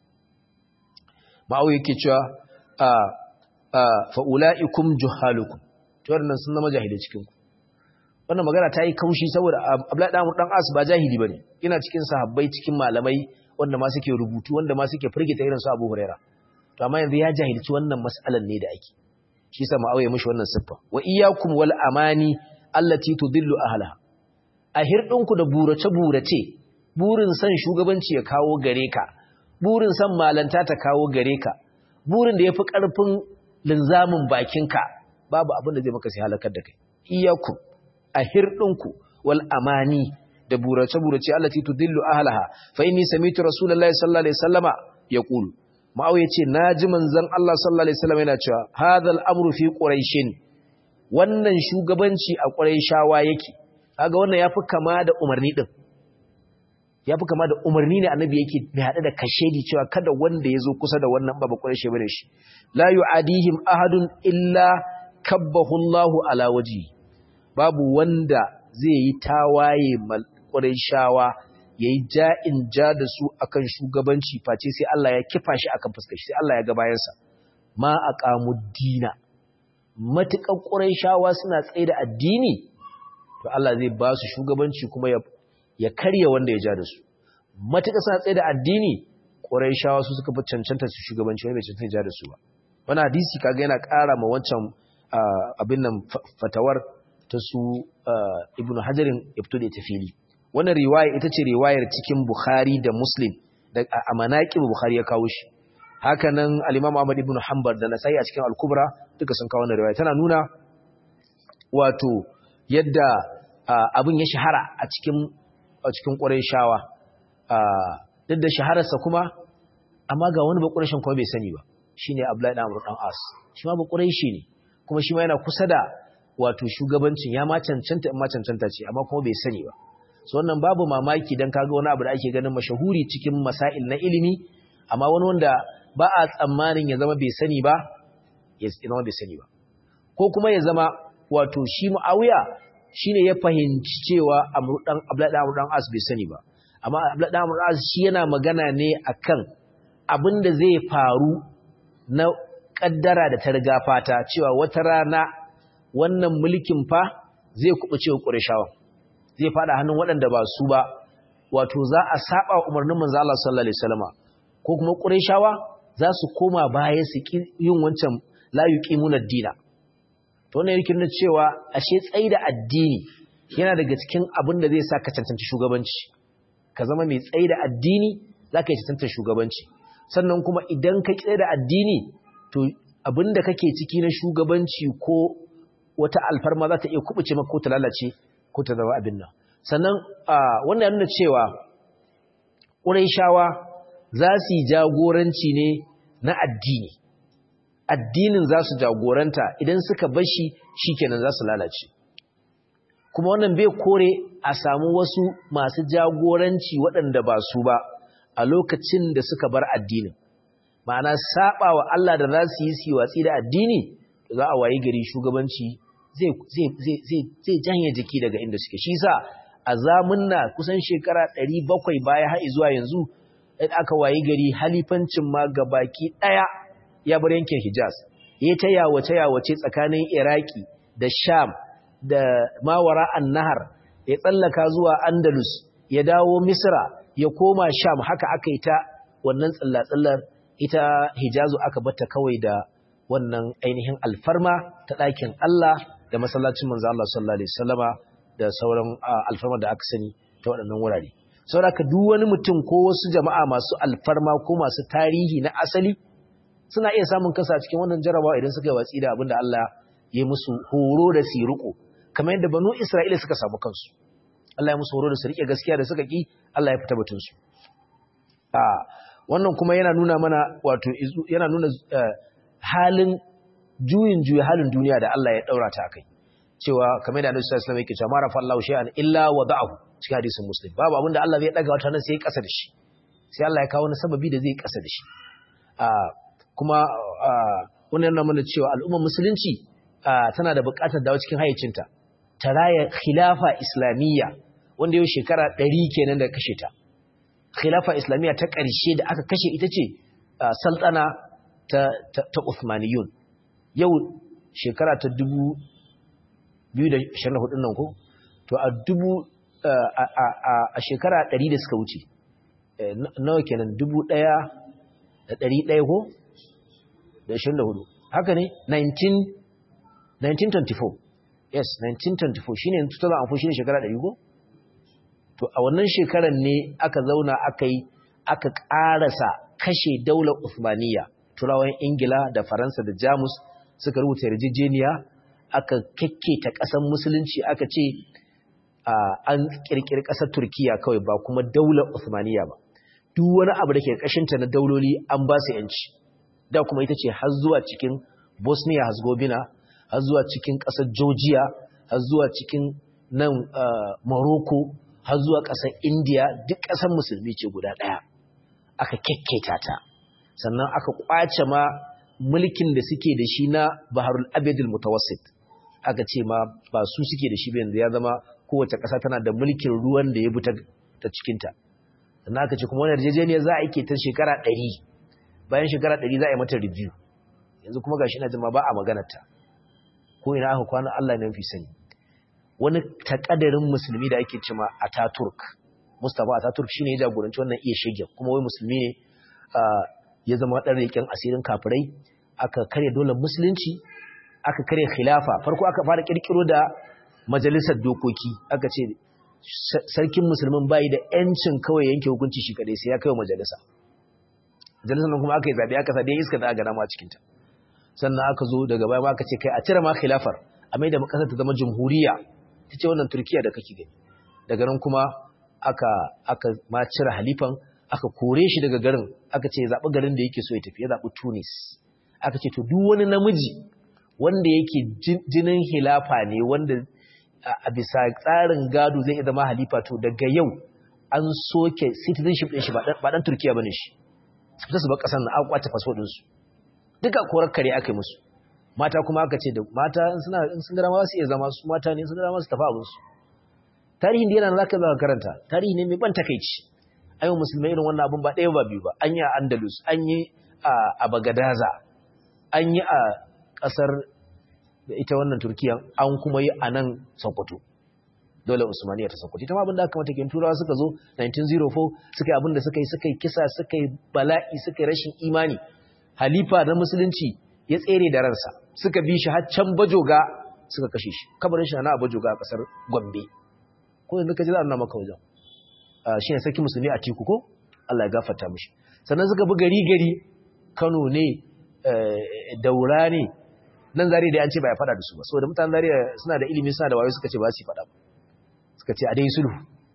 ma'au yake cewa a a fa ulaikum juhalukum to wannan sun zama jahilai cikin ku wannan magana ta yi kaushi saboda Abdullahi dan dan As ba jahili bane ina cikin sahabbai cikin malamai wanda ma suke rubutu wanda ma suke firgita irin su Abu Huraira to amma yanzu ya jahilci wannan mas'alan ne da ake shi yasa mu auye mishi wannan siffa wa iyyakum wal amani allati tudillu ahlaha a hirdinku da burace burace burin san shugabanci ya kawo gare ka burin san malanta ta kawo gare ka burin da yafi karfin linzamin bakinka babu abin da zai maka sai halakar da kai iyyakum a hirɗinku wal amani da burace-burace allati tudillu ahlaha fa inni sami'tu rasulullahi sallallahu alaihi wasallama yaqulu ma'aw yace naji manzon Allah sallallahu alaihi wasallam yana cewa hadal amru fi quraishin wannan shugabanci a quraishawa yake kaga wannan yafi kama da umarni din yafi kama da umarni ne annabi yake mai hada da kashedi cewa kada wanda yazo kusa da wannan baba quraishi bane shi la yu'adihim ahadun illa kabbahu Allahu ala wajhihi babu wanda zai yi tawaye shawa ya yi ja'in ja da su akan shugabanci face sai Allah ya kifa shi akan fuskar shi sai Allah ya ga bayansa ma a dina matuƙan shawa suna tsaye da addini to Allah zai ba su shugabanci kuma ya karya wanda ya ja da su matuƙa suna tsaye da addini shawa su suka fi cancanta su shugabanci wani bai cancanta ya ja da su ba wani hadisi kaga yana ƙara ma wancan abin nan fatawar ta su ibn hajarin ya fito da ita fili wannan riwaya ita ce riwayar cikin bukhari da muslim da a manaƙin bukhari ya kawo shi haka nan al-imam ahmad ibn hanbal da nasai a cikin al-kubra duka sun kawo wannan riwaya tana nuna wato yadda abin ya shahara a cikin a cikin qurayshawa duk da shahararsa kuma amma ga wani bakurashin kuma bai sani ba shine abdullahi ibn amr dan as shi ma bakuraishi ne kuma shi ma yana kusa da wato shugabancin ya ma cancanta in ma cancanta ce amma kuma bai sani ba so wannan babu mamaki dan kaga wani abu da ake ganin mashahuri cikin masail na ilimi amma wani wanda ba a tsammanin ya zama bai sani ba ya zama bai sani ba ko kuma ya zama wato shi Muawiya shine ya fahimci cewa Amr dan Abdullah dan dan As bai sani ba amma Abdullah dan Amr As shi yana magana ne akan abin da zai faru na kaddara da ta riga fata cewa wata rana wannan mulkin fa zai kubuce wa Qurayshawa zai fada hannun waɗanda ba su ba wato za a saba umarnin manzo Allah sallallahu alaihi wasallama ko kuma Qurayshawa za su koma baya su yin wancan la yuqimuna ad-dina to wannan yake nuna cewa ashe tsaida addini yana daga cikin abin da zai sa ka cancanci shugabanci ka zama mai tsaida addini zaka yi cancantar shugabanci sannan kuma idan ka tsaida addini to abin da kake ciki na shugabanci ko wata alfarma za ta iya kubuce maka ko ta lalace ko ta zama abin nan sannan wannan ya nuna cewa ƙurayshawa za su yi jagoranci ne na addini addinin za su jagoranta idan suka bashi shikenan za su lalace kuma wannan bai kore a samu wasu masu jagoranci waɗanda ba su ba a lokacin da suka bar addinin ma'ana saba wa Allah da za su yi su watsi da addini za a wayi gari shugabanci zai janye jiki daga inda suke shi sa a zamunna kusan shekara 700 baya har zuwa yanzu in aka wayi gari halifancin ma gabaki daya ya bar yankin Hijaz ya ta yawace yawace tsakanin Iraki da Sham da Mawara an-Nahar ya tsallaka zuwa Andalus ya dawo Misra ya koma Sham haka aka yi ta wannan tsallatsallar ita Hijazu aka batta kawai da wannan ainihin alfarma ta ɗakin Allah da masallacin manzo Allah sallallahu alaihi wasallama da sauran alfarma da aka sani ta waɗannan wurare saboda duk wani mutum ko wasu jama'a masu alfarma ko masu tarihi na asali suna iya samun kasa cikin wannan jarabawa idan suka yi watsi da abin da Allah ya yi musu horo da siruko kamar yadda banu Isra'ila suka samu kansu Allah ya musu horo da su rike gaskiya da suka ki Allah ya fita batun su a wannan kuma yana nuna mana wato yana nuna halin juyin juya halin duniya da Allah ya daura ta kai cewa kamar da Annabi sallallahu alaihi wasallam yake cewa mara fallahu shay'an illa wada'ahu cikin hadisin Muslim babu abinda Allah zai daga wata nan sai ya kasa da shi sai Allah ya kawo wani sababi da zai kasa da shi a kuma wannan yana mana cewa al'ummar musulunci tana da buƙatar dawo cikin hayyacinta ta raya khilafa islamiyya wanda yau shekara 100 kenan da kashe ta khilafa islamiyya ta ƙarshe da aka kashe ita ce sultana ta ta Uthmaniyun yau shekara ta 2024 nan ko to a dubu a shekara 100 da suka wuce nawa kenan 1100 ko da 24 haka ne 1924 yes 1924 shine 2004 shine shekara 100 ko to a wannan shekarar ne aka zauna aka yi aka ƙarasa kashe daular Uthmaniyya turawan Ingila da Faransa da Jamus suka rubuta yarjejeniya aka kekketa ƙasar musulunci aka ce an ƙirƙiri ƙasar Turkiya kawai ba kuma daular Uthmaniyya ba duk wani abu da ke ƙashinta na dauloli an ba su yanci da kuma ita ce har zuwa cikin Bosnia Herzegovina har zuwa cikin ƙasar Georgia har zuwa cikin nan Morocco har zuwa ƙasar India duk ƙasar musulmi ce guda ɗaya aka kekketa ta sannan aka kwace ma mulkin da suke da shi na Baharul Abedul Mutawassit aka ce ma ba su suke da shi ba yanzu ya zama kowace ƙasa tana da mulkin ruwan da ya bi ta cikinta sannan aka ce kuma wani yarjejeniyar za a yi ta shekara ɗari bayan shekara ɗari za a yi mata review yanzu kuma gashi na jima ba a maganarta ko ina aka kwana Allah ne fi sani wani takadarin musulmi da ake cima Ataturk Mustapha Ataturk shine ya jagoranci wannan iya shege kuma wai musulmi ne ya zama dan rikin asirin kafirai aka kare dole musulunci aka kare khilafa farko aka fara kirkiro da majalisar dokoki aka ce sarkin musulmin bai da yancin kawai yanke hukunci shi kadai sai ya kai majalisa majalisar nan kuma aka yi zabe aka sa dai iska da aka dama cikin ta sannan aka zo daga baya aka ce kai a cire ma khilafar a mai da makasar ta zama jamhuriya ta ce wannan turkiya da kake gani daga nan kuma aka aka ma cire halifan aka kore shi daga garin aka ce zaɓi garin da yake so ya tafi ya zaɓi tunis aka ce to duk wani namiji wanda yake jinin hilafa ne wanda a bisa tsarin gado zai zama halifa to daga yau an soke citizenship ɗin shi ba ɗan turkiya ba ne shi su fita su ba ƙasar na an kwace fasfo ɗinsu duka korar kare aka yi musu mata kuma aka ce da mata suna sun gara ma su iya zama su mata ne sun gara ma su tafi abinsu tarihin da yana za ka zaka karanta tarihi ne mai ban takaici ayo musulmai irin wannan abun ba ɗaya ba biyu ba an yi a andalus an yi a bagadaza an yi a ƙasar da ita wannan turkiya an kuma yi a nan sokoto dole usmaniya ta sokoto ita ma abin da aka mata kin turawa suka zo 1904 suka yi abin da suka yi suka yi kisa suka yi bala'i suka yi rashin imani halifa na musulunci ya tsere da ransa suka bi shi har can bajoga suka kashe shi kabarin shi na bajoga a kasar gombe ko yanzu ka ji za a nuna maka wajen shi ne sarki musulmi a tiku ko allah ya gafarta mishi sannan suka bi gari gari kano ne daura ne nan zari da an ce ba ya fada da su ba saboda mutanen zari suna da ilimi suna da wayo suka ce ba su fada ba suka ce a dai sulhu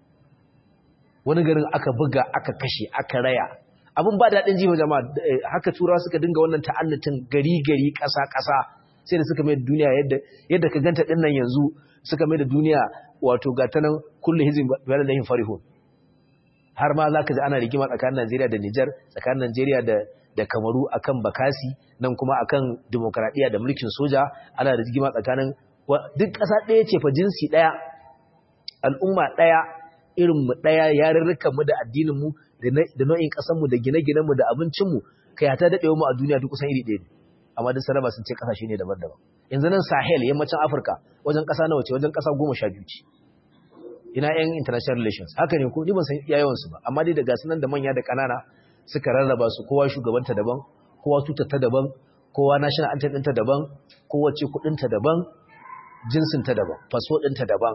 wani garin aka buga aka kashe aka raya abin ba daɗin jiho jama'a haka turawa suka dinga wannan ta'annatin gari-gari ƙasa-ƙasa sai da suka mai da duniya yadda ka ganta ɗin nan yanzu suka mai da duniya wato ga ta nan kullum hizin bayan da yin farihun har ma za ka ji ana rigima tsakanin najeriya da nijar tsakanin najeriya da da kamaru akan bakasi nan kuma akan demokradiyya da mulkin soja ana rigima tsakanin duk ƙasa ɗaya ce fa jinsi ɗaya al'umma ɗaya irin mu ɗaya yarurrukan mu da addinin mu da nau'in ƙasar mu da gine-ginen mu da abincin mu kai ta daɗewa mu a duniya duk kusan iri ɗaya ne amma duk saraba sun ce ƙasashe ne daban-daban yanzu nan sahel yammacin afirka wajen ƙasa nawa ce wajen ƙasa goma sha biyu ce ina yan international relations haka ne ko ni ban san yayawansu ba amma dai da gasu nan da manya da ƙanana suka rarraba su kowa shugabanta daban kowa tutarta daban kowa national anthem ɗinta daban kowace kuɗinta daban jinsinta daban faso ɗinta daban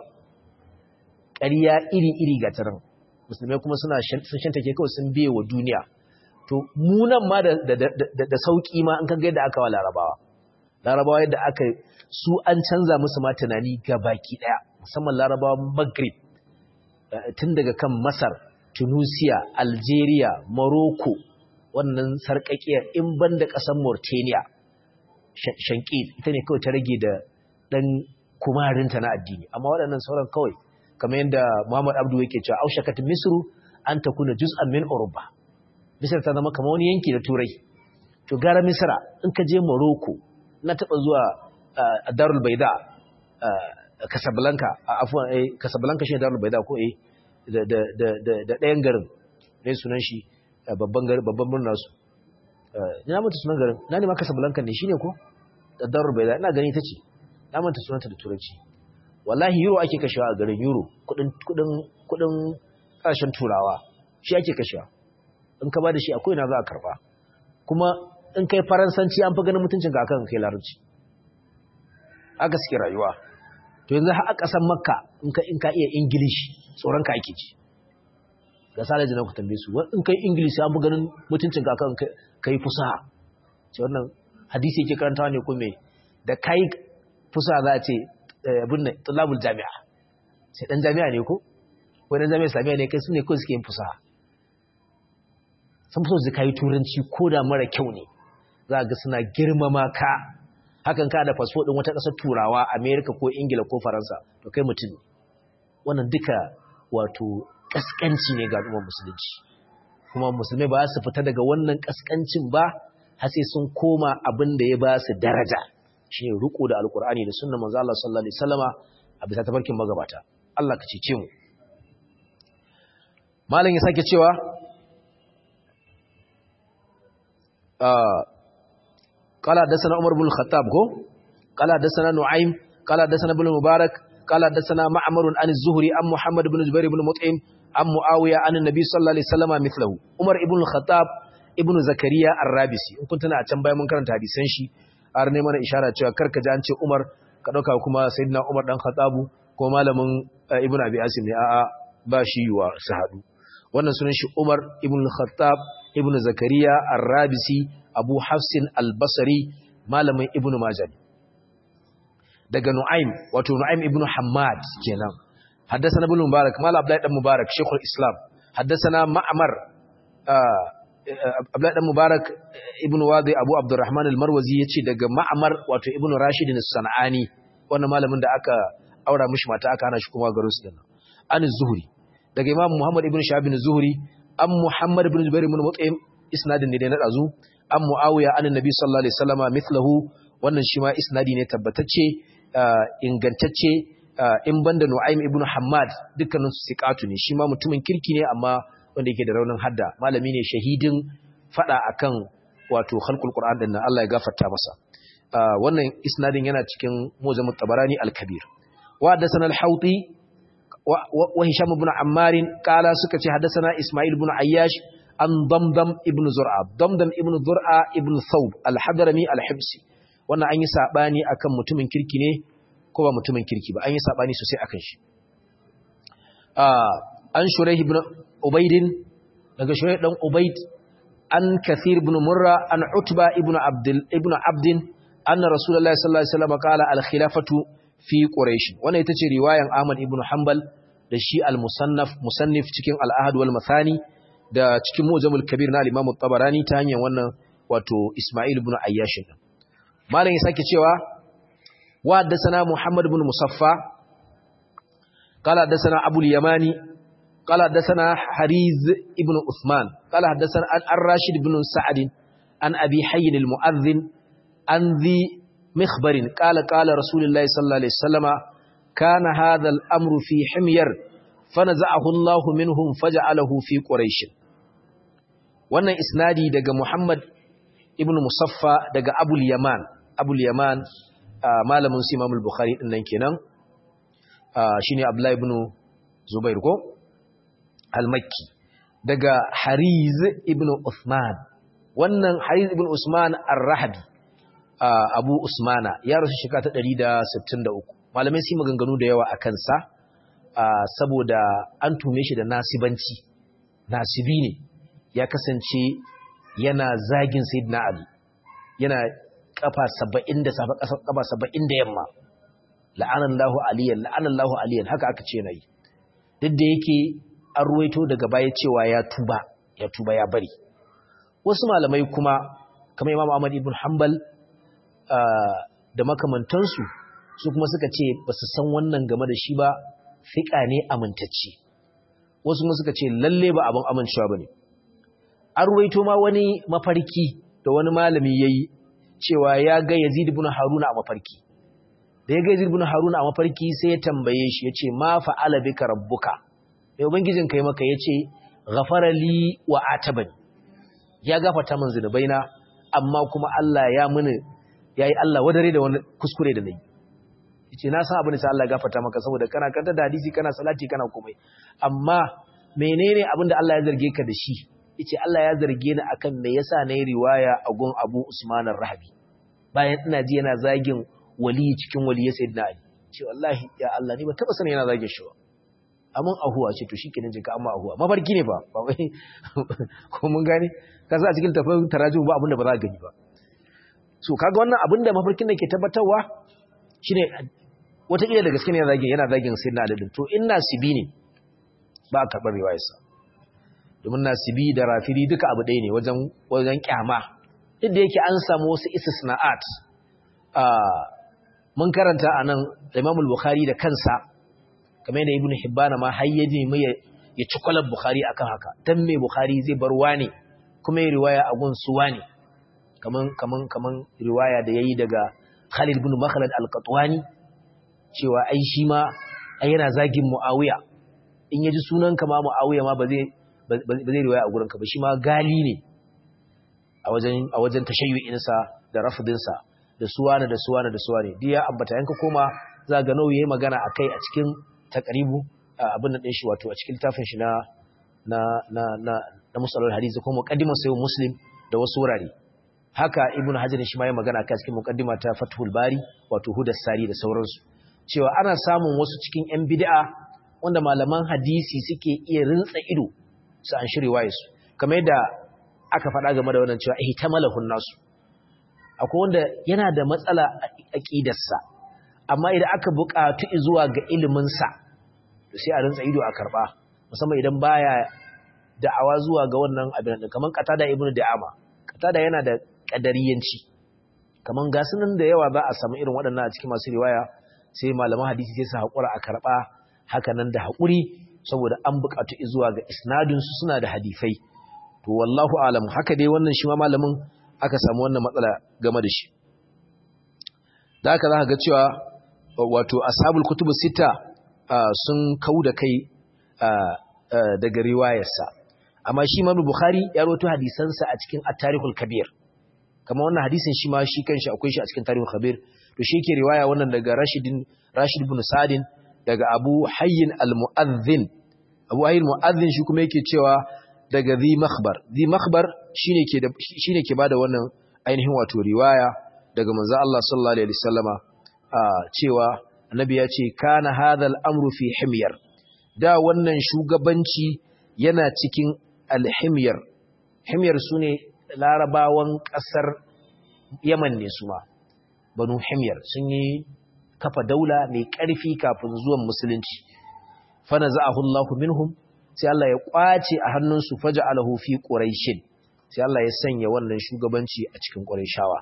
ƙarya iri-iri ga taron musulmai kuma suna sun shanta ke kawai sun biye wa duniya to munan ma da sauƙi ma in kan ga yadda aka wa larabawa larabawa yadda aka su an canza musu ma tunani ga baki ɗaya musamman larabawa maghrib tun daga kan masar tunisia algeria morocco wannan sarƙaƙiyar in ban da ƙasar mauritania shankil ita ne kawai ta rage da ɗan kumarinta na addini amma waɗannan sauran kawai kamar yadda muhammad abdu yake cewa aushakat misru an ta kuna juz'an min uruba misir ta zama kamar wani yanki da turai to gara misra in ka je morocco na taɓa zuwa darul baida Casablanca afwan eh Casablanca shi Darul Baida ko eh da da da da ɗayan garin ne sunan shi babban garin babban murna su ina manta sunan garin na ne ma Casablanca ne shine ko da Darul Baida ina gani tace na manta sunanta da turanci wallahi euro ake kashewa a garin euro kudin kudin kudin kasashen turawa shi ake kashewa in ka bada shi akwai na za a karba kuma in kai faransanci an fi ganin mutuncin ka akan kai larabci aka suke rayuwa to yanzu har a ƙasar makka in ka in ka iya english tsoron ka ake ci ga salaji na ku tambaye su in kai english an fi ganin mutuncin ka akan kai fusaha ce wannan hadisi yake karantawa ne ko me da kai fusaha za a ce abin nan tulabul jami'a sai dan jami'a ne ko ko dan jami'a islamiyya ne kai su ne kawai suke yin fusaha sun fi so su kai turanci ko da mara kyau ne za ga suna girmama ka hakan ka da fasfo din wata ƙasar turawa amerika ko ingila ko faransa to kai mutum ne wannan duka wato ƙasƙanci ne ga al'ummar musulunci kuma musulmai ba su fita daga wannan ƙasƙancin ba har sai sun koma abin da ya ba su daraja shine riko da alkur'ani da sunnar manzo Allah sallallahu alaihi wasallama a bisa tafarkin magabata Allah ka cece mu malam ya sake cewa قال حدثنا عمر بن الخطاب كو قال حدثنا نعيم قال حدثنا ابن المبارك قال حدثنا معمر عن الزهري عن محمد بن جبير بن مطعم عن معاويه عن النبي صلى الله عليه وسلم مثله عمر ابن الخطاب ابن زكريا الرابسي in kun tana a can bayan mun karanta hadisan shi har ne mana ishara cewa karka ji an ce Umar ka dauka kuma sayyidina Umar dan Khattabu ko malamin Ibn Abi Asim ne a'a ba shi yuwa su hadu wannan sunan shi Umar ibn al-Khattab ibn Zakariya ar-Rabisi Abu Hafsin al-Basri malamin Ibn Majah daga Nu'aym wato Nu'aym ibn Hammad kenan haddathana ibn Mubarak mala Abdullah dan Mubarak Sheikhul Islam haddathana Ma'mar Abdullah dan Mubarak ibn Wadi Abu Abdurrahman al-Marwazi yace daga Ma'mar wato Ibn Rashid as-Sanani wannan malamin da aka aura mishi mata aka hana shi kuma garin su dinnan an zuhri daga Imam Muhammad ibn Shahab zuhri an Muhammad ibn Jubair ibn Mut'im isnadin ne da na dazu an Muawiya an Nabi sallallahu alaihi wasallama mithlahu wannan shi ma isnadi ne tabbatacce ingantacce in banda Nu'aym ibn Hammad dukkanin su siqatu ne shi ma mutumin kirki ne amma wanda yake da raunin hadda malami ne shahidin fada akan wato khalqul Qur'an din nan Allah ya gafarta masa wannan isnadin yana cikin Mujam tabarani al-Kabir wa hadathana al-Hawti wa Hisham ibn Ammar qala suka ce hadathana Isma'il ibn Ayyash an Damdam ibn Zur'a Damdam ibn Zur'a ibn Thawb al-Hadrami al-Hibsi wannan an yi sabani akan mutumin kirki ne ko ba mutumin kirki ba an yi sabani sosai akan shi an Shuraih ibn Ubayd daga Shuraih dan Ubayd an Kathir ibn Murra an Utba ibn Abdul ibn Abdin anna Rasulullah sallallahu alaihi wasallam qala al-khilafatu fi Quraysh wannan ita ce riwayan Ahmad ibn Hanbal da shi al-Musannaf musannif cikin al-Ahad wal Mathani da cikin Mujamul Kabir na Imam tabarani ta hanyar wannan wato Isma'il ibn Ayyash malam ya sake cewa wa haddathana Muhammad ibn Musaffa qala haddathana Abu al-Yamani qala haddathana Hariz ibn Uthman qala haddathana Ar-Rashid ibn Sa'd an Abi Hayy al-Mu'adhdhin an dhi مخبر قال قال رسول الله صلى الله عليه وسلم kana hadha al-amru fi himyar fanaza'ahu Allah minhum faj'alahu fi quraish wannan isnadi daga Muhammad ibn Musaffa daga Abul Yaman Abul Yaman malamin su Imam al-Bukhari din nan kenan shine Abdullah ibn Zubair ko al-Makki daga Hariz ibn Uthman wannan Hariz ibn Usman ar-Rahabi Abu Usmana ya rasu shekara ta 163 malamai su maganganu da yawa akan sa saboda an tume shi da nasibanci nasibi ne ya kasance yana zagin Sayyidina Ali yana kafa 70 da safa kafa 70 da yamma la'anallahu aliyan la'anallahu aliyan haka aka ce nayi duk da yake an ruwaito daga baya cewa ya tuba ya tuba ya bari wasu malamai kuma kamar Imam Ahmad ibn Hanbal da makamantansu su kuma suka ce ba su san wannan game da shi ba fiƙa ne amintacce wasu kuma suka ce lalle ba abin amincewa ba ne an ruwaito ma wani mafarki da wani malami ya yi cewa ya ga yazid ibn haruna a mafarki da ya ga yazid ibn haruna a mafarki sai ya tambaye shi ya ce ma fa'ala bika rabbuka mai ubangijin kai maka ya ce ghafara li wa atabani ya gafarta min zunubaina amma kuma Allah ya mini yayi Allah wadare da wani kuskure da nayi yace na san abin da Allah ya gafarta maka saboda kana kanta da hadisi kana salati kana komai amma menene abin da Allah ya zarge ka da shi yace Allah ya zarge ni akan me yasa nayi riwaya a gun Abu Usman ar-Rahabi bayan ina ji yana zagin wali cikin wali sayyidina Ali ce wallahi ya Allah ni ba taba sanin yana zagin shi ba amma ahuwa ce to shikenan jinka amma ahuwa mafarki ne ba ba wai ko mun gane ka sa cikin tafin tarajum ba abin da ba za ka gani ba so kaga wannan abin da mafarkin da ke tabbatarwa shine wataƙila da gaske ne yana zagin yana zagin sayyidina Ali din to in nasibi ne ba a karɓar riwayarsa domin nasibi da rafiri duka abu ɗaya ne wajen wajen kyama duk da yake an samu wasu istisna'at mun karanta a nan Imam Bukhari da kansa kamar yadda Ibn Hibban ma har yaji mai ya ci kwalar Bukhari akan haka dan me Bukhari zai bar wani kuma ya riwaya a gun su wani kaman kaman kaman riwaya da yayi daga Khalid ibn Makhlad al-Qatwani cewa ai shi ma ai yana zagin Muawiya in yaji sunan ka ma Muawiya ma ba zai ba zai riwaya a gurin ka ba shi ma gali ne a wajen a wajen tashayyu'insa da rafdinsa da suwana da suwana da suwane duk ya ambata yanka koma za ga nauyi yayi magana akai a cikin takribu abin da din shi wato a cikin tafin shi na na na na na musalul hadisi ko muqaddimar sayyid muslim da wasu wurare haka ibnu hajar shi ma yayi magana akai cikin muqaddima ta fathul bari wato hudas sari da sauransu cewa ana samun wasu cikin yan bid'a wanda malaman hadisi suke iya rintsa ido su an shiri waye su kamar yadda aka faɗa game da wannan cewa ihtamalahun nasu akwai wanda yana da matsala a aƙidarsa amma idan aka buƙatu zuwa ga iliminsa to sai a rinsa ido a karɓa musamman idan baya da'awa zuwa ga wannan abin da kaman qatada ibnu da'ama qatada yana da qadariyanci kaman ga sunan da yawa za a samu irin waɗannan a cikin masu riwaya sai malaman hadisi sai su haƙura a karɓa haka nan da haƙuri saboda an buƙatu zuwa ga isnadin su suna da hadifai to wallahu alam haka dai wannan shi ma malamin aka samu wannan matsala game da shi da haka za ka ga cewa wato ashabul kutubu sita sun kau da kai daga riwayarsa amma shi Imam Bukhari ya rawaito hadisansa a cikin At-Tarikhul Kabir kamar wannan hadisin shi ma shi kanshi akwai shi a cikin Tarikhul Kabir to shi yake riwaya wannan daga Rashidin Rashid ibn Sa'din daga Abu Hayyin al-Mu'adhdhin Abu Hayyin al-Mu'adhdhin shi kuma yake cewa daga Zi Makhbar Zi Makhbar shine ke da shine ke bada wannan ainihin wato riwaya daga manzo Allah sallallahu alaihi wasallama cewa annabi ya ce kana hadha al-amru fi himyar da wannan shugabanci yana cikin al-himyar himyar sune larabawan kasar Yaman ne su ma banu himyar sun yi kafa daula mai ƙarfi kafin zuwan musulunci fa naza'ahu Allahu minhum sai Allah ya kwace a hannunsu faja'alahu fi quraishin sai Allah ya sanya wannan shugabanci a cikin quraishawa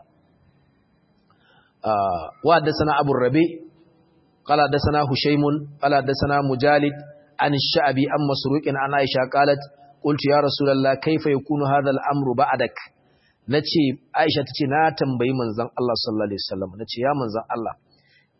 wa haddathana abu rabi qala haddathana hushaymun qala haddathana mujalid an ash-sha'bi an masruqin an aisha qalat qultu ya rasulullah kayfa yakunu hadha al-amru ba'dak nace aisha tace na tambayi manzon Allah sallallahu alaihi wasallam nace ya manzon Allah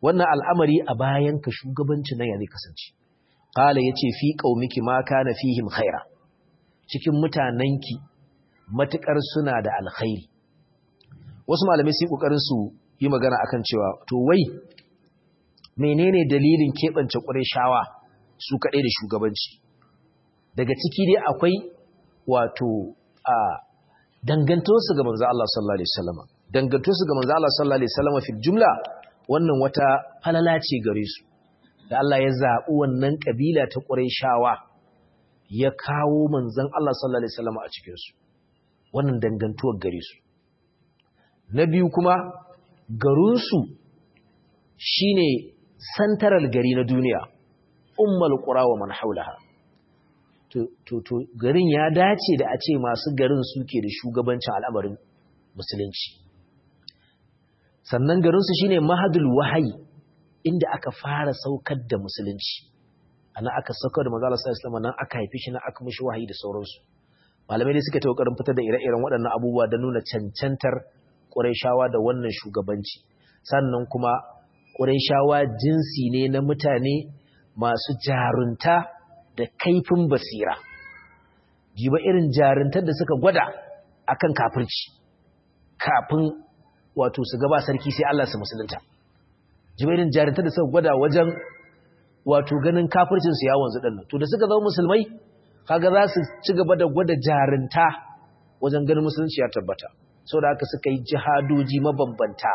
wannan al'amari a bayan ka shugabanci nan ya zai kasance qala yace fi qaumiki ma kana fihim khaira cikin mutananki matukar suna da alkhairi wasu malamai sai kokarin su yi magana akan cewa to wai menene dalilin keɓance shawa su kaɗai da shugabanci daga ciki dai akwai wato a dangantosu ga manzo Allah sallallahu alaihi wasallam dangantosu ga manzo Allah sallallahu alaihi wasallam fi jumla wannan wata falala ce gare su da Allah ya zaɓi wannan kabila ta shawa ya kawo manzon Allah sallallahu alaihi wasallam a cikin su wannan dangantuwar gare su na biyu kuma garinsu shine santaral gari na duniya ummal qura wa man haulaha to to to garin ya dace da a ce masu garin suke da shugabancin al'amarin musulunci sannan garin su shine mahadul wahayi inda aka fara saukar da musulunci ana aka saukar da manzo Allah sallallahu alaihi wasallam nan aka haife shi nan aka mishi wahayi da sauransu malamai dai suka ta kokarin fitar da ire-iren waɗannan abubuwa da nuna cancantar Qurayshawa da wannan shugabanci sannan kuma Qurayshawa jinsi ne na mutane masu jarunta da kaifin basira jiba irin jaruntar da suka gwada akan kafirci kafin wato su gaba sarki sai Allah su musulunta jiba irin jaruntar da suka gwada wajen wato ganin kafircin su ya wanzu dinnan to da suka zama musulmai kaga za su ci gaba da gwada jarunta wajen ganin musulunci ya tabbata saboda haka suka yi jihadoji mabambanta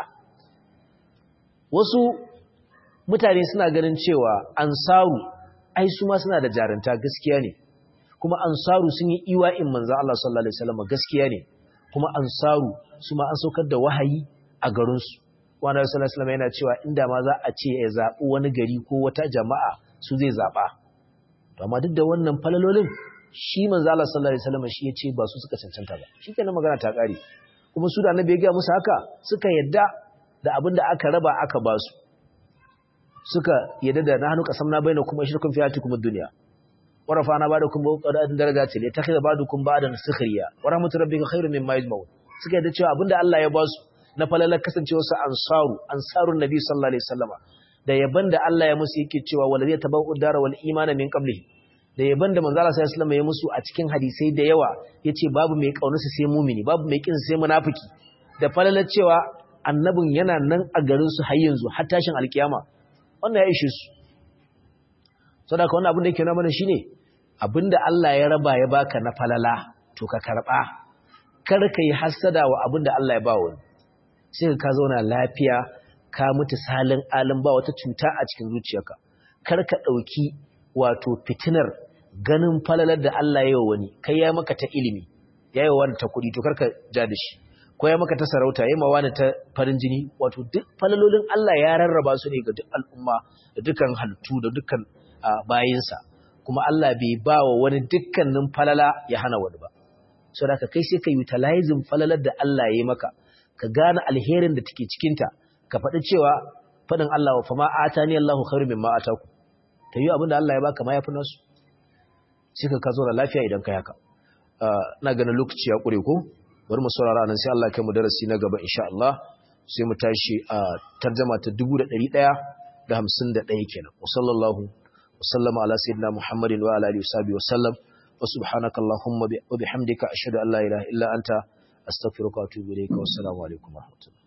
wasu mutane suna ganin cewa ansaru ai su ma suna da jarunta gaskiya ne kuma ansaru sun yi iwa'in manzo Allah sallallahu alaihi wasallam gaskiya ne kuma ansaru su ma an saukar da wahayi a garin su wanda sallallahu alaihi wasallam yana cewa inda ma za a ce ya zabi wani gari ko wata jama'a su zai zaba to amma duk da wannan falalolin shi manzo Allah sallallahu alaihi wasallam shi yace ba su suka cancanta ba shikenan magana ta kare kuma su da annabi ya ga musu haka suka yadda da abin da aka raba aka ba su suka yadda da nahnu qasamna bainakum ashrakum fi hayatikum ad-dunya wa rafa'na ba'dakum fawqa darajati li takhidha ba'dukum ba'dan sukhriya wa rahmatu rabbika khairun mimma yajma'un suka yadda cewa abinda Allah ya ba su na falalar kasancewar su ansaru ansarun nabi sallallahu alaihi wasallama da yaban da Allah ya musu yake cewa walazi tabau dara wal imana min qablihi da yaban da manzo Allah sallallahu alaihi wasallam ya musu a cikin hadisai da yawa yace babu mai kaunarsa sai mumini babu mai kin sai munafiki da falalar cewa annabin yana nan a garin su har yanzu har tashin alkiyama wannan ya ishe su saboda wannan abin da yake nuna mana shine abinda Allah ya raba ya baka na falala to ka karba kar ka yi hasada wa abinda Allah ya ba wani sai ka zauna lafiya ka mutu salin alin ba wata cuta a cikin zuciyarka kar ka dauki wato fitinar ganin falalar da Allah ya yi wani kai ya maka ta ilimi ya yi wani ta kuɗi to kar ka ja da shi ko ya maka ta sarauta ya mawa ta farin jini wato duk falalolin Allah ya rarraba su ne ga duk al'umma da dukkan halittu da dukkan bayinsa kuma Allah bai ba wa wani dukkanin falala ya hana wani ba so da ka kai sai ka utilizing falalar da Allah ya yi maka ka gane alherin da take cikinta ka faɗi cewa faɗin Allah wa fama atani Allahu khairu mimma ataku ta yi abinda Allah ya baka ma yafi nasu sai ka ka zo da lafiya idan ka haka ina ganin lokaci ya kure ko bari mu saurara nan sai Allah kai mu darasi na gaba insha Allah sai mu tashi a tarjuma ta 1151 kenan wa sallallahu wa sallama ala sayyidina Muhammadin wa ala alihi wa sallam wa subhanaka allahumma wa bihamdika ashhadu an la ilaha illa anta astaghfiruka wa atubu ilayka wa assalamu alaikum wa rahmatullahi